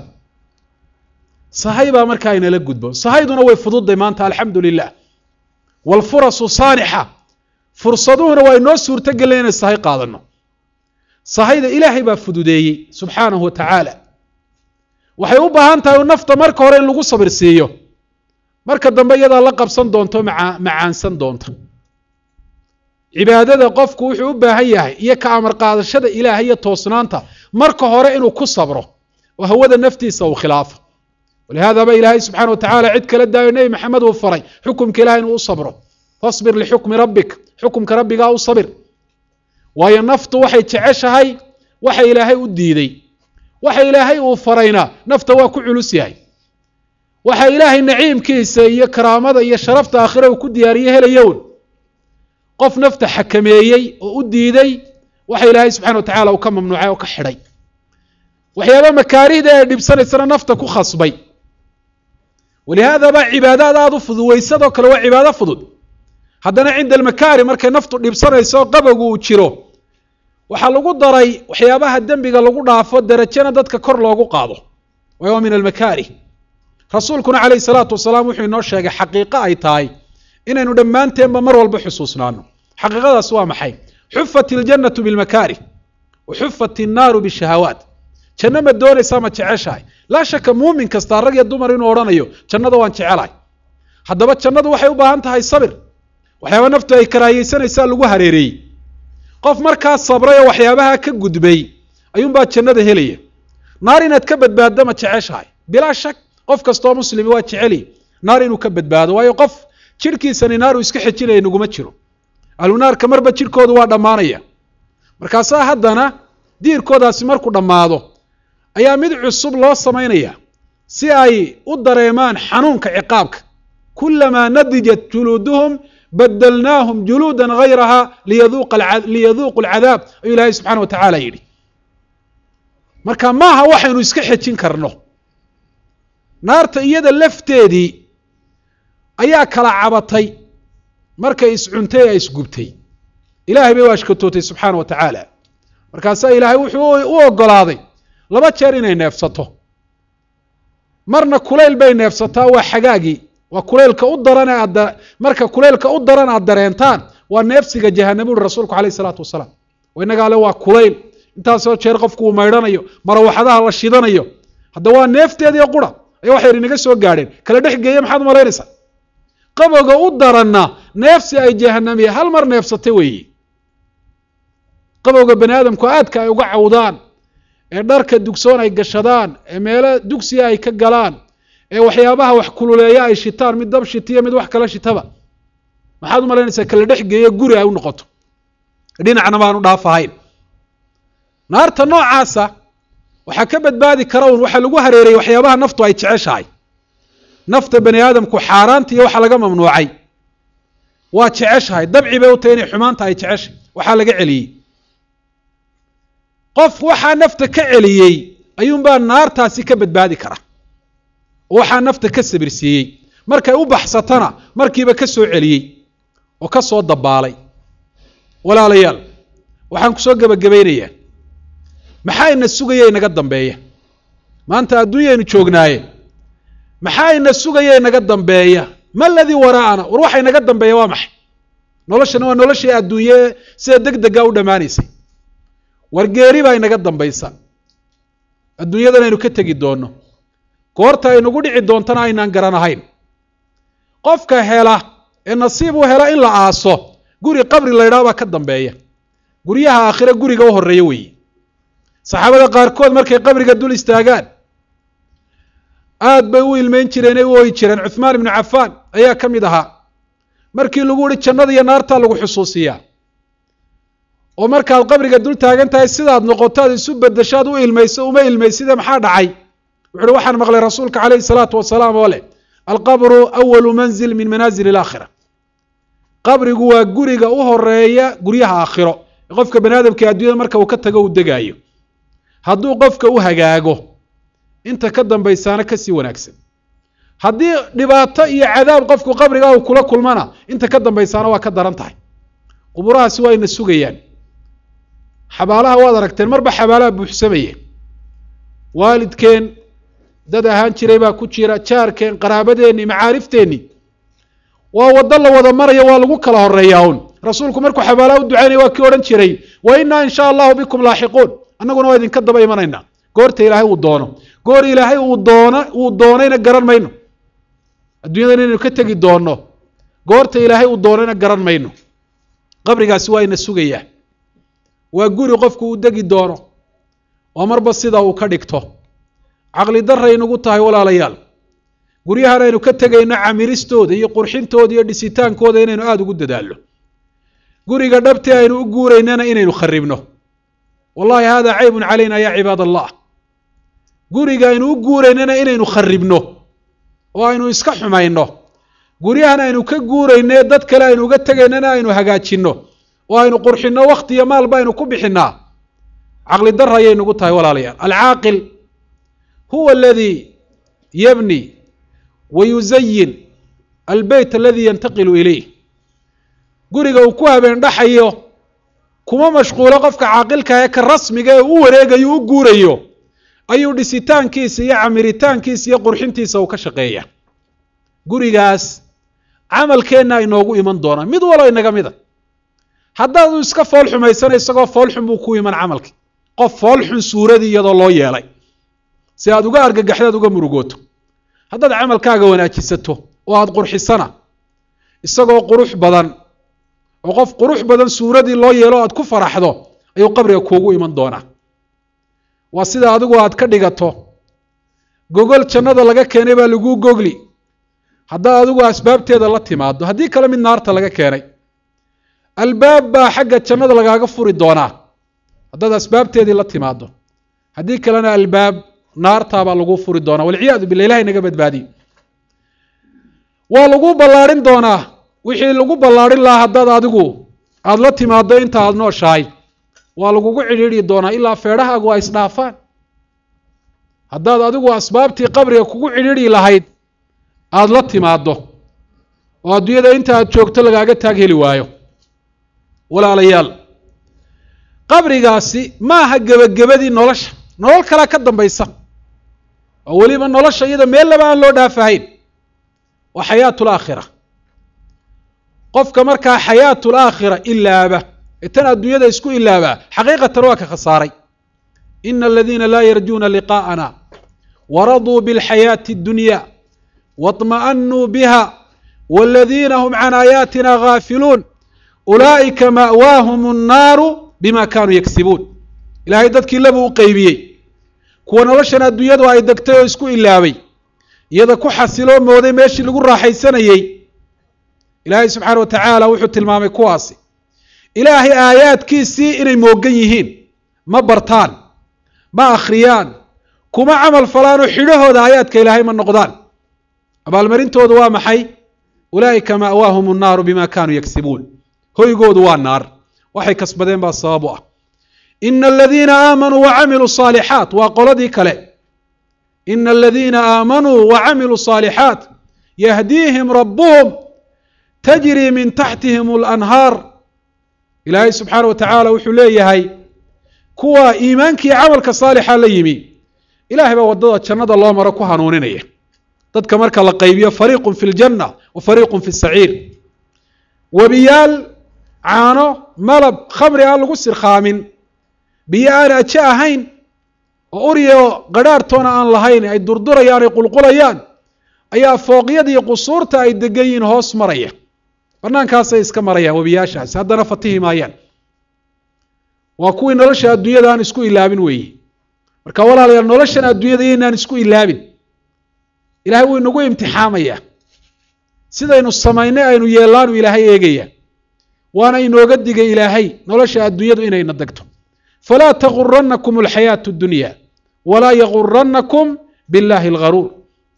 sahay baa markaa inala gudbo sahayduna way fududday maanta alxamdu lilah waalfurasu saanixa fursaduhuna waa inoo suurtogelen inay sahay qaadano sahayda ilaahay baa fududeeyey subxaanahu wa tacaala waxay u baahan tahay nafta marka hore in lagu sabir siiyo marka dambe iyadaa la qabsan doonto maa macaansan doonta cibaadada qofku wuxuu u baahan yahay iyo ka amar qaadashada ilaahay iyo toosnaanta marka hore inuu ku sabro oo hawada naftiisa uu khilaafo walihaadaba ilaahay subxana wa tacala cid kala daayo nebi maxamed uu faray xukumka ilahay inuu u sabro fasbir lixukmi rabbik xukumka rabbigaa u sabir waayo naftu waxay jeceshahay waxa ilaahay u diiday waxa ilaahay uu farayna nafta waa ku culus yahay waxa ilaahay naciimkiisa iyo karaamada iyo sharafta aakhire uu ku diyaariye helayown qof nafta xakameeyey oo u diiday waxa ilaahay subxana wa tacala uu ka mamnuucay oo ka xidhay waxyaaba makaarihda ee dhibsanaysana nafta ku khasbay walihaadaba cibaadaad aada u fudud weysadoo kale waa cibaado fudud haddana cinda almakaari markay naftu dhibsanayso qabogu uu jiro waxaa lagu daray waxyaabaha dembiga lagu dhaafo derajana dadka kor loogu qaado waa min almakaarih rasuulkuna calayhi salaatu wasalaam wuxuu inoo sheegay xaqiiqo ay tahay inaynu dhammaanteenba mar walba xusuusnaano xaqiiqadaas waa maxay xufat iljannatu bilmakaarih wa xufat innaaru bishahawaat janno ma doonaysaa ma jeceshahay laa shaka muumin kasta rag iyo dumar inuu odhanayo jannada waan jecelahay haddaba jannadu waxay u baahan tahay sabir waxyaaba naftu ay karaahiyeysanaysaa lagu hareereeyey qof markaa sabray oo waxyaabaha ka gudbay ayuunbaa jannada helaya naar inaad ka badbaaddo ma jeceshahay bilaa shak qof kastoo muslimi waa jeceliy naar inuu ka badbaado waayo qof jidhkiisani naar uu iska xejinaya naguma jiro ahlunaarka marba jidhkoodu waa dhammaanaya markaasaa haddana diirkoodaasi markuu dhammaado ayaa mid cusub loo samaynaya si ay u dareemaan xanuunka ciqaabka kulamaa nadijat juluuduhum badalnaahum juluudan hayraha liyaduuqu alcadaab ayuu ilaahay subxana wa tacaala yidhi marka maaha waxaynu iska xejin karno naarta iyada lafteedii ayaa kala cabatay markay iscuntay ee isgubtay ilaahay bay u ashkatootay subxaana wa tacaala markaasaa ilaahay wuxuu u ogolaaday laba jeer inay neefsato marna kulayl bay neefsataa waa xagaagii waa kuleylka u daran ee aad marka kuleylka u daran aad dareentaan waa neefsiga jahanam uri rasuulku alayh isalaatu wasalaam oo innagaa le waa kulayl intaasoo jeer qofku uu maydhanayo marawaxadaha la shidanayo hadda waa neefteediio qura ayaa wax yar inaga soo gaadheen kala dhex geeye maxaad malaynaysaa qabowga u daranna neefsi ay jahanamiye hal mar neefsatay weeye qabowga bani aadamku aadka ay uga cawdaan ee dharka dugsoon ay gashadaan ee meelo dugsiga ay ka galaan ee waxyaabaha wax kululeeya ay shitaan mid dab shitiyo mid wax kala shitaba maxaad u malaynaysaa kala dhex geeyo guri ay u noqoto dhinacna baanu dhaaf ahayn naarta noocaasa waxaa ka badbaadi kara un waxaa lagu hareerayay waxyaabaha naftu ay jeceshahay nafta bani aadamku xaaraanta iyo waxa laga mamnuucay waa jeceshahay dabci bay u tahay inay xumaanta ay jeceshay waxaa laga celiyey qof waxaa nafta ka celiyey ayuunbaa naartaasi ka badbaadi kara oo waxaa nafta ka sabirsiiyey markay u baxsatana markiiba ka soo celiyey oo ka soo dabaalay walaalayaal waxaan kusoo gebagabaynayaa maxaa ina sugaya inaga dambeeya maanta adduunyaynu joognaaye maxaa ina sugaya inaga dambeeya ma aladii waraa'ana war waxa inaga dambeeya waa maxay noloshana waa noloshii adduunye sida deg dega u dhammaanaysay war geeri baa inaga dambaysa adduunyadan aynu ka tegi doonno goorta aynugu dhici doontana aynaan garanahayn qofka hela ee nasiib u hela in la aaso guri qabri la ydhaha baa ka dambeeya guryaha aakhire guriga u horreeya weeye saxaabada qaarkood markay qabriga dul istaagaan aad bay u ilmeyn jireen ee u ooyi jireen cuhmaan ibnu cafaan ayaa ka mid ahaa markii lagu yihi jannada iyo naartaa lagu xusuusiyaa oo markaad qabriga dul taagan tahay sidaad noqoto aad isu bedeshaad u ilmayso uma ilmayside maxaa dhacay wuxu uhi waxaan maqlay rasuulka calayhi salaatu wasalaam oo leh alqabru awalu manzil min manaazil alaakhira qabrigu waa guriga u horeeya guryaha aakhiro ee qofka bani aadamka adduunyada marka uu ka tago uu degaayo hadduu qofka u hagaago inta ka dambaysaana kasii wanaagsan haddii dhibaato iyo cadaab qofku qabriga uu kula kulmana inta ka dambaysaana waa ka daran tahay quburahaasi waa ina sugayaan xabaalaha waad aragteen marba xabaalaha buuxsamaya waalidkeen dad ahaan jiray baa ku jira jaarkeen qaraabadeenni macaarifteenni waa waddo la wada maraya waa lagu kala horeeyaa un rasuulku markuu xabaalaha u ducaynaya waa kii odhan jiray wa innaa in sha allahu bikum laaxiquun annaguna waa idinka daba imanaynaa goorta ilaahay uu doono goor ilaahay uu doono uu doonayna garan mayno adduunyadan inaynu ka tegi doonno goorta ilaahay uu doonayna garan mayno qabrigaasi waa ina sugayaa waa guri qofku uu degi doono oo marba sida uu ka dhigto caqli daray nagu tahay walaalayaal guryahan aynu ka tegayno camiristooda iyo qurxintooda iyo dhisitaankooda inaynu aada ugu dadaalno guriga dhabtii aynu u guuraynana inaynu kharibno wallahi hada caybun calayna ya cibaad allah guriga aynu u guuraynana inaynu kharibno oo aynu iska xumayno guryahan aynu ka guurayne dad kale aynu uga tegaynana aynu hagaajinno oo aynu qurxinno wakti iyo maalba aynu ku bixinaa caqli dar ayay nagu tahay walaalayaal alcaaqil huwa aladii yabni wa yuzayin albeyt aladi yantaqilu ilayh guriga uu ku habeen dhaxayo kuma mashquulo qofka caaqilka ee ka rasmiga ee u wareegayo u guurayo ayuu dhisitaankiisa iyo camiritaankiisa iyo qurxintiisa uu ka shaqeeya gurigaas camalkeenna inoogu iman doonaa mid walo inaga mida haddaad u iska fool xumaysana isagoo foolxun buu ku iman camalki qof foolxun suuradii iyadoo loo yeelay si aad uga argagaxdaad uga murugooto haddaad camalkaaga wanaajisato oo aada qurxisana isagoo qurux badan oo qof qurux badan suuradii loo yeelo aad ku faraxdo ayuu qabriga kuugu iman doonaa waa sida adigu aad ka dhigato gogol jannada laga keenay baa laguu gogli haddaad adigu asbaabteeda la timaado haddii kale mid naarta laga keenay albaab baa xagga jannada lagaaga furi doonaa haddaad asbaabteedii la timaado haddii kalena albaab naartaabaa laguu furi doonaa walciyaadu billah ilahay naga badbaadiyo waa laguu ballaadhin doonaa wixii lagu ballaadhin lahaa haddaad adigu aada la timaado inta aada nooshahay waa lagugu cidhiidhi doonaa ilaa feedhahaagu ay isdhaafaan haddaad adigu asbaabtii qabriga kugu cidhiidhi lahayd aada la timaado oo adduunyada inta aad joogto lagaaga taag heli waayo walaalayaal qabrigaasi ma aha gebagabadii nolosha nolol kalea ka dambaysa oo weliba nolosha iyada meel laba aan loo dhaafahayn waa xayaatu laakhira qofka markaa xayaatu laakhira ilaaba ee tan adduunyada isku ilaabaa xaqiiqatan waa ka khasaaray ina aladiina laa yarjuuna liqaa'ana waraduu biاlxayaati اddunya waاطma'anuu biha waladiina hum can aayaatina gaafiluun ulaa'ika ma'waahum الnaaru bima kanuu yagsibuun ilaahay dadkii laba u qeybiyey kuwa noloshan adduunyadu ay degtay oo isku ilaabay iyada ku xasiloo mooday meeshii lagu raaxaysanayey ilaahay subxaana wa tacaala wuxuu tilmaamay kuwaasi ilaahay aayaadkiisii inay moogan yihiin ma bartaan ma akhriyaan kuma camal falaanoo xidhahooda aayaadka ilaahay ma noqdaan abaalmarintoodu waa maxay ulaa'ika ma'waahum annaaru bima kaanuu yagsibuun hoygoodu waa naar waxay kasbadeen baa sabab u ah ina aladiina aamanuu wacamiluu saalixaat waa qoladii kale ina aladiina aamanuu wacamiluu saalixaat yahdiihim rabbuhum tajrii min taxtihim alanhaar ilaahay subxaana wa tacaala wuxuu leeyahay kuwa iimaankii camalka saalixa la yimi ilahay baa waddada jannada loo maro ku hanuuninaya dadka marka la qaybiyo fariiqun fi ljanna wa fariiqun fi saciir webiyaal caano malab khamri aan lagu sirkhaamin biyo aan aje ahayn oo uryo qadhaartoona aan lahayn ay durdurayaan ay qulqulayaan ayaa fooqyadii qusuurta ay degan yihiin hoos maraya banaankaasay iska marayaan webiyaashaasi haddana fatihi maayaan waa kuwii nolosha adduunyada aan isku ilaabin weeye marka walaalayaal noloshan adduunyada iyoynaan isku ilaabin ilahay wuu inagu imtixaamayaa sidaynu samaynay aynu yeellaanu ilaahay eegaya waana inooga digay ilaahay nolosha adduunyadu inayna degto falaa taguranakum alxayaatu dunya walaa yaguranakum billahi algaruur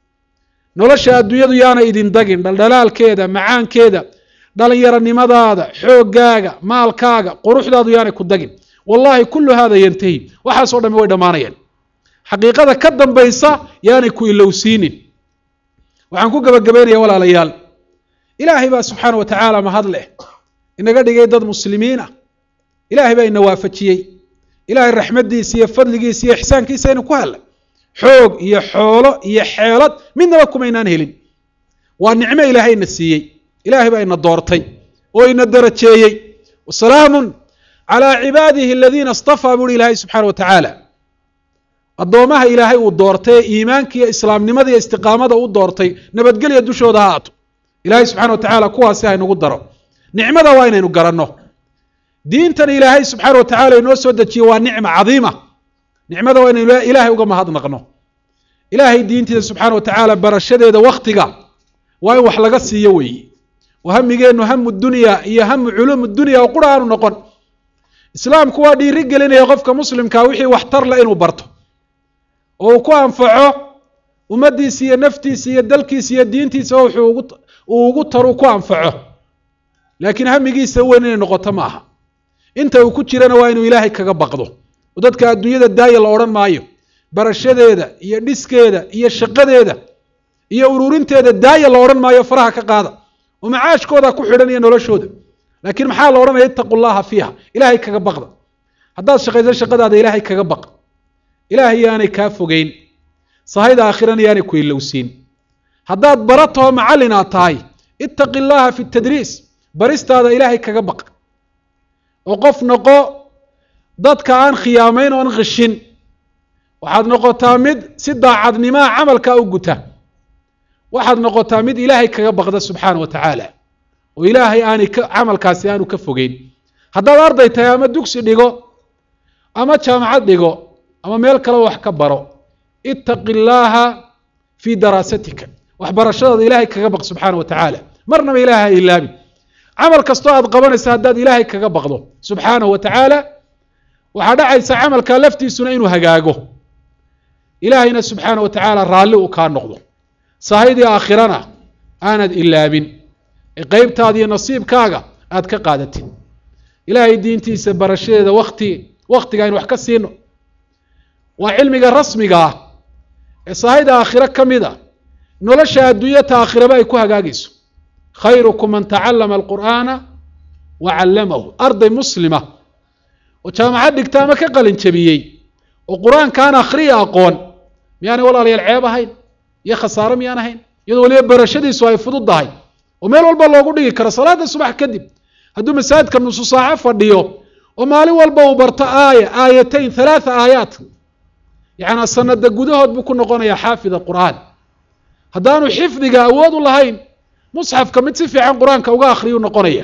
nolosha adduunyadu yaana idin dagin dhaldhalaalkeeda macaankeeda dhalinyaronimadaada xooggaaga maalkaaga quruxdaadu yaanay ku dagin wallahi kullu hada yantahi waxaasoo dhami way dhammaanayaan xaqiiqada ka dambaysa yaanay ku ilowsiinin waxaan ku gebagabaynaya walaalayaal ilaahay baa subxaana wa tacaala mahad leh inaga dhigay dad muslimiin ah ilaahay baa ina waafajiyey ilaahay raxmaddiisa iyo fadligiisa iyo ixsaankiisa aynu ku hellay xoog iyo xoolo iyo xeelad midnaba kumaynaan helin waa nicmo ilaahay ina siiyey ilaahay baa ina doortay oo ina darajeeyey wasalaamun calaa cibaadihi aladiina istafaa buuhi ilaahay subxaana wa tacaala addoomaha ilaahay uu doortay ee iimaanka iyo islaamnimada iyo istiqaamada u doortay nabadgelya dushooda ha aato ilaahay subxana wa tacaala kuwaasi haynagu daro nicmada waa inaynu garanno diintan ilaahay subxaana wa tacala inoo soo dejiye waa nicma cadiima nicmada waa inaynu ilaahay uga mahadnaqno ilaahay diintiisa subxaana wa tacaala barashadeeda waktiga waa in wax laga siiyo weeye oo hamigeennu hamu dunya iyo hamu culuum dunya oo qura aanu noqon islaamku waa dhiiri gelinaya qofka muslimkaa wixii waxtar le inuu barto oo uu ku anfaco ummaddiisa iyo naftiisa iyo dalkiisa iyo diintiisa wuxuu uu ugu taru ku anfaco laakiin hamigiisa weyn inay noqoto ma aha inta uu ku jirana waa inuu ilaahay kaga baqdo oo dadka adduunyada daaya la odhan maayo barashadeeda iyo dhiskeeda iyo shaqadeeda iyo ururinteeda daaya la odhan maayo faraha ka qaada oo macaashkooda ku xidhan iyo noloshooda laakiin maxaa la odhanaya ittaqu llaha fiiha ilaahay kaga baqda haddaad shaqayso shaqadaada ilaahay kaga baq ilaahay yaanay kaa fogeyn sahayda aakhirana yaanay ku ilowsiin haddaad baratoo macallin aad tahay ittaqi llaha fi tadriis baristaada ilaahay kaga baq oo qof noqo dadka aan khiyaamayn oon qishin waxaad noqotaa mid si daacadnimaa camalkaa u guta waxaad noqotaa mid ilaahay kaga baqda subxaana wa tacaala oo ilaahay aanay ka camalkaasi aanu ka fogeyn haddaad arday tahay ama dugsi dhigo ama jaamacad dhigo ama meel kale wax ka baro ittaqi llaaha fii daraasatika waxbarashadaada ilaahay kaga baq subxaana wa tacaala marnaba ilaahay ha ilaabin camal kastoo aad qabanaysa haddaad ilaahay kaga baqdo subxaanahu wa tacaala waxaa dhacaysa camalkaa laftiisuna inuu hagaago ilaahayna subxaana wa tacaala raalli uu kaa noqdo sahaydii aakhirana aanad ilaabin ee qeybtaada iyo nasiibkaaga aad ka qaadatid ilaahay diintiisa barashadeeda wakti waktiga aynu wax ka siino waa cilmiga rasmiga ah ee sahayda aakhiro ka mid a nolosha adduunyata aakhiraba ay ku hagaagayso khayrukum man tacallama alqur'aana wa callamahu arday muslima oo jaamacad dhigta ama ka qalin jabiyey oo qur-aankaan akhriya aqoon miyaanay walaalayaal ceeb ahayn iyo khasaaro miyaan ahayn iyadoo weliba barashadiisu ay fududdahay oo meel walba loogu dhigi karo salaada subax kadib hadduu masaajidka nusu saaco fadhiyo oo maalin walba uu barto aaya aayatayn halaatha aayaat yacnaa sanada gudahood buu ku noqonayaa xaafid qur'aan haddaanu xifdiga awood u lahayn musxafka mid si fiican qur-aanka uga akhriyuu noqonaya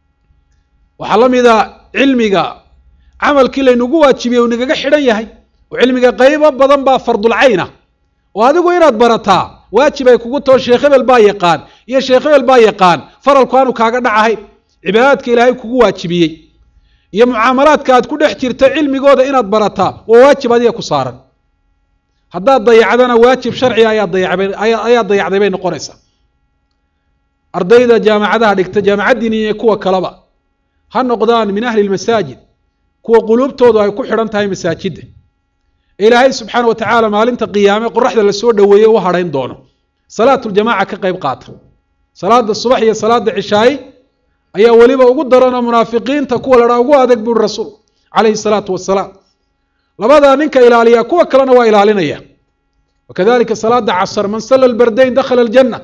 waxaa la mida cilmiga camalkii laynagu waajibiyey uu nagaga xidhan yahay oo cilmiga qaybo badan baa fardulcayna oo adigu inaad barataa waajib ay kugu taho sheekh hebel baa yaqaan iyo sheekh hebel baa yaqaan faralku aanu kaaga dhacahayn cibaadaadka ilaahay kugu waajibiyey iyo mucaamalaadka aad ku dhex jirta cilmigooda inaad barataa waa waajib adiga ku saaran haddaad dayacdana waajib sharciga ayaa dayacbay ayaa dayacday bay noqonaysaa ardayda jaamacadaha dhigta jaamacaddiini iyo kuwa kaleba ha noqdaan min ahli lmasaajid kuwa quluubtoodu ay ku xidhan tahay masaajidda ilaahay subxaana wa tacaala maalinta qiyaame qoraxda lasoo dhoweeye u hadhayn doono salaatuljamaaca ka qayb qaata salaada subax iyo salaada cishaayi ayaa weliba ugu daranoo munaafiqiinta kuwa ladhaa ugu adag buuri rasuul calayhi salaatu wasalaam labadaa ninka ilaaliya kuwa kalena waa ilaalinaya wakadalika salaada casr man salla lbardayn dakhala aljanna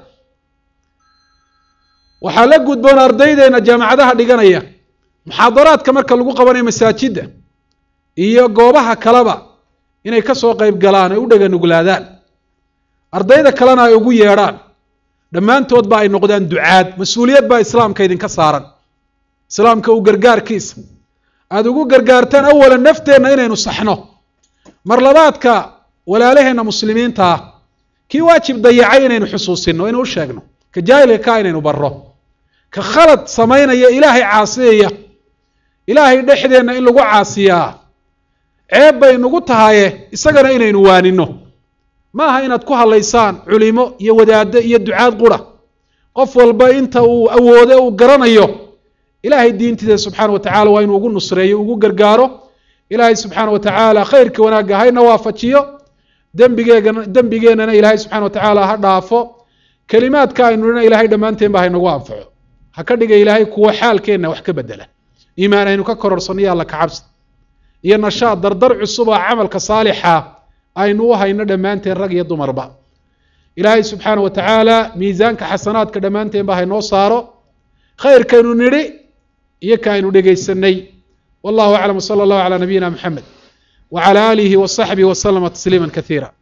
waxaa la gudboon ardaydeena jaamacadaha dhiganaya muxaadaraadka marka lagu qabanayo masaajidda iyo goobaha kaleba inay ka soo qayb galaan ay u dhega nuglaadaan ardayda kalena ay ugu yeedhaan dhammaantood ba ay noqdaan ducaad mas-uuliyad baa islaamka idinka saaran islaamka uu gargaarkiisa aada ugu gargaartaan awalan nafteenna inaynu saxno mar labaadka walaalaheenna muslimiinta ah kii waajib dayacay inaynu xusuusino inuu u sheegno ka jaahilka kaa inaynu barro ka khalad samaynaya ilaahay caasiyaya ilaahay dhexdeenna in lagu caasiyaa ceeb bay nagu tahaye isagana inaynu waanino ma aha inaad ku hadlaysaan culimo iyo wadaaddo iyo ducaad qura qof walba inta uu awoode uu garanayo ilaahay diintiisa subxaana wa tacala waa inuu ugu nusreeyo ugu gargaaro ilaahay subxaana wa tacaala khayrka wanaagga hayna waafajiyo dembigeegana dembigeennana ilaahay subxana wa tacaala ha dhaafo kelimaadka aynu dhina ilahay dhammaanteen ba haynagu anfaco ha ka dhiga ilaahay kuwo xaalkeenna wax ka bedela iimaan aynu ka kororsanno iyo alla kacabsi iyo nashaad dardar cusub oo camalka saalixa aynu u hayno dhammaanteen rag iyo dumarba ilaahay subxaana wa tacaala miisaanka xasanaadka dhammaanteenba haynoo saaro khayrkaynu nidhi iyo ka aynu dhegaysanay wallahu aclam wsala allahu calaa nabiyina moxamed wacala aalihi wasaxbihi waslama tasliima kasiira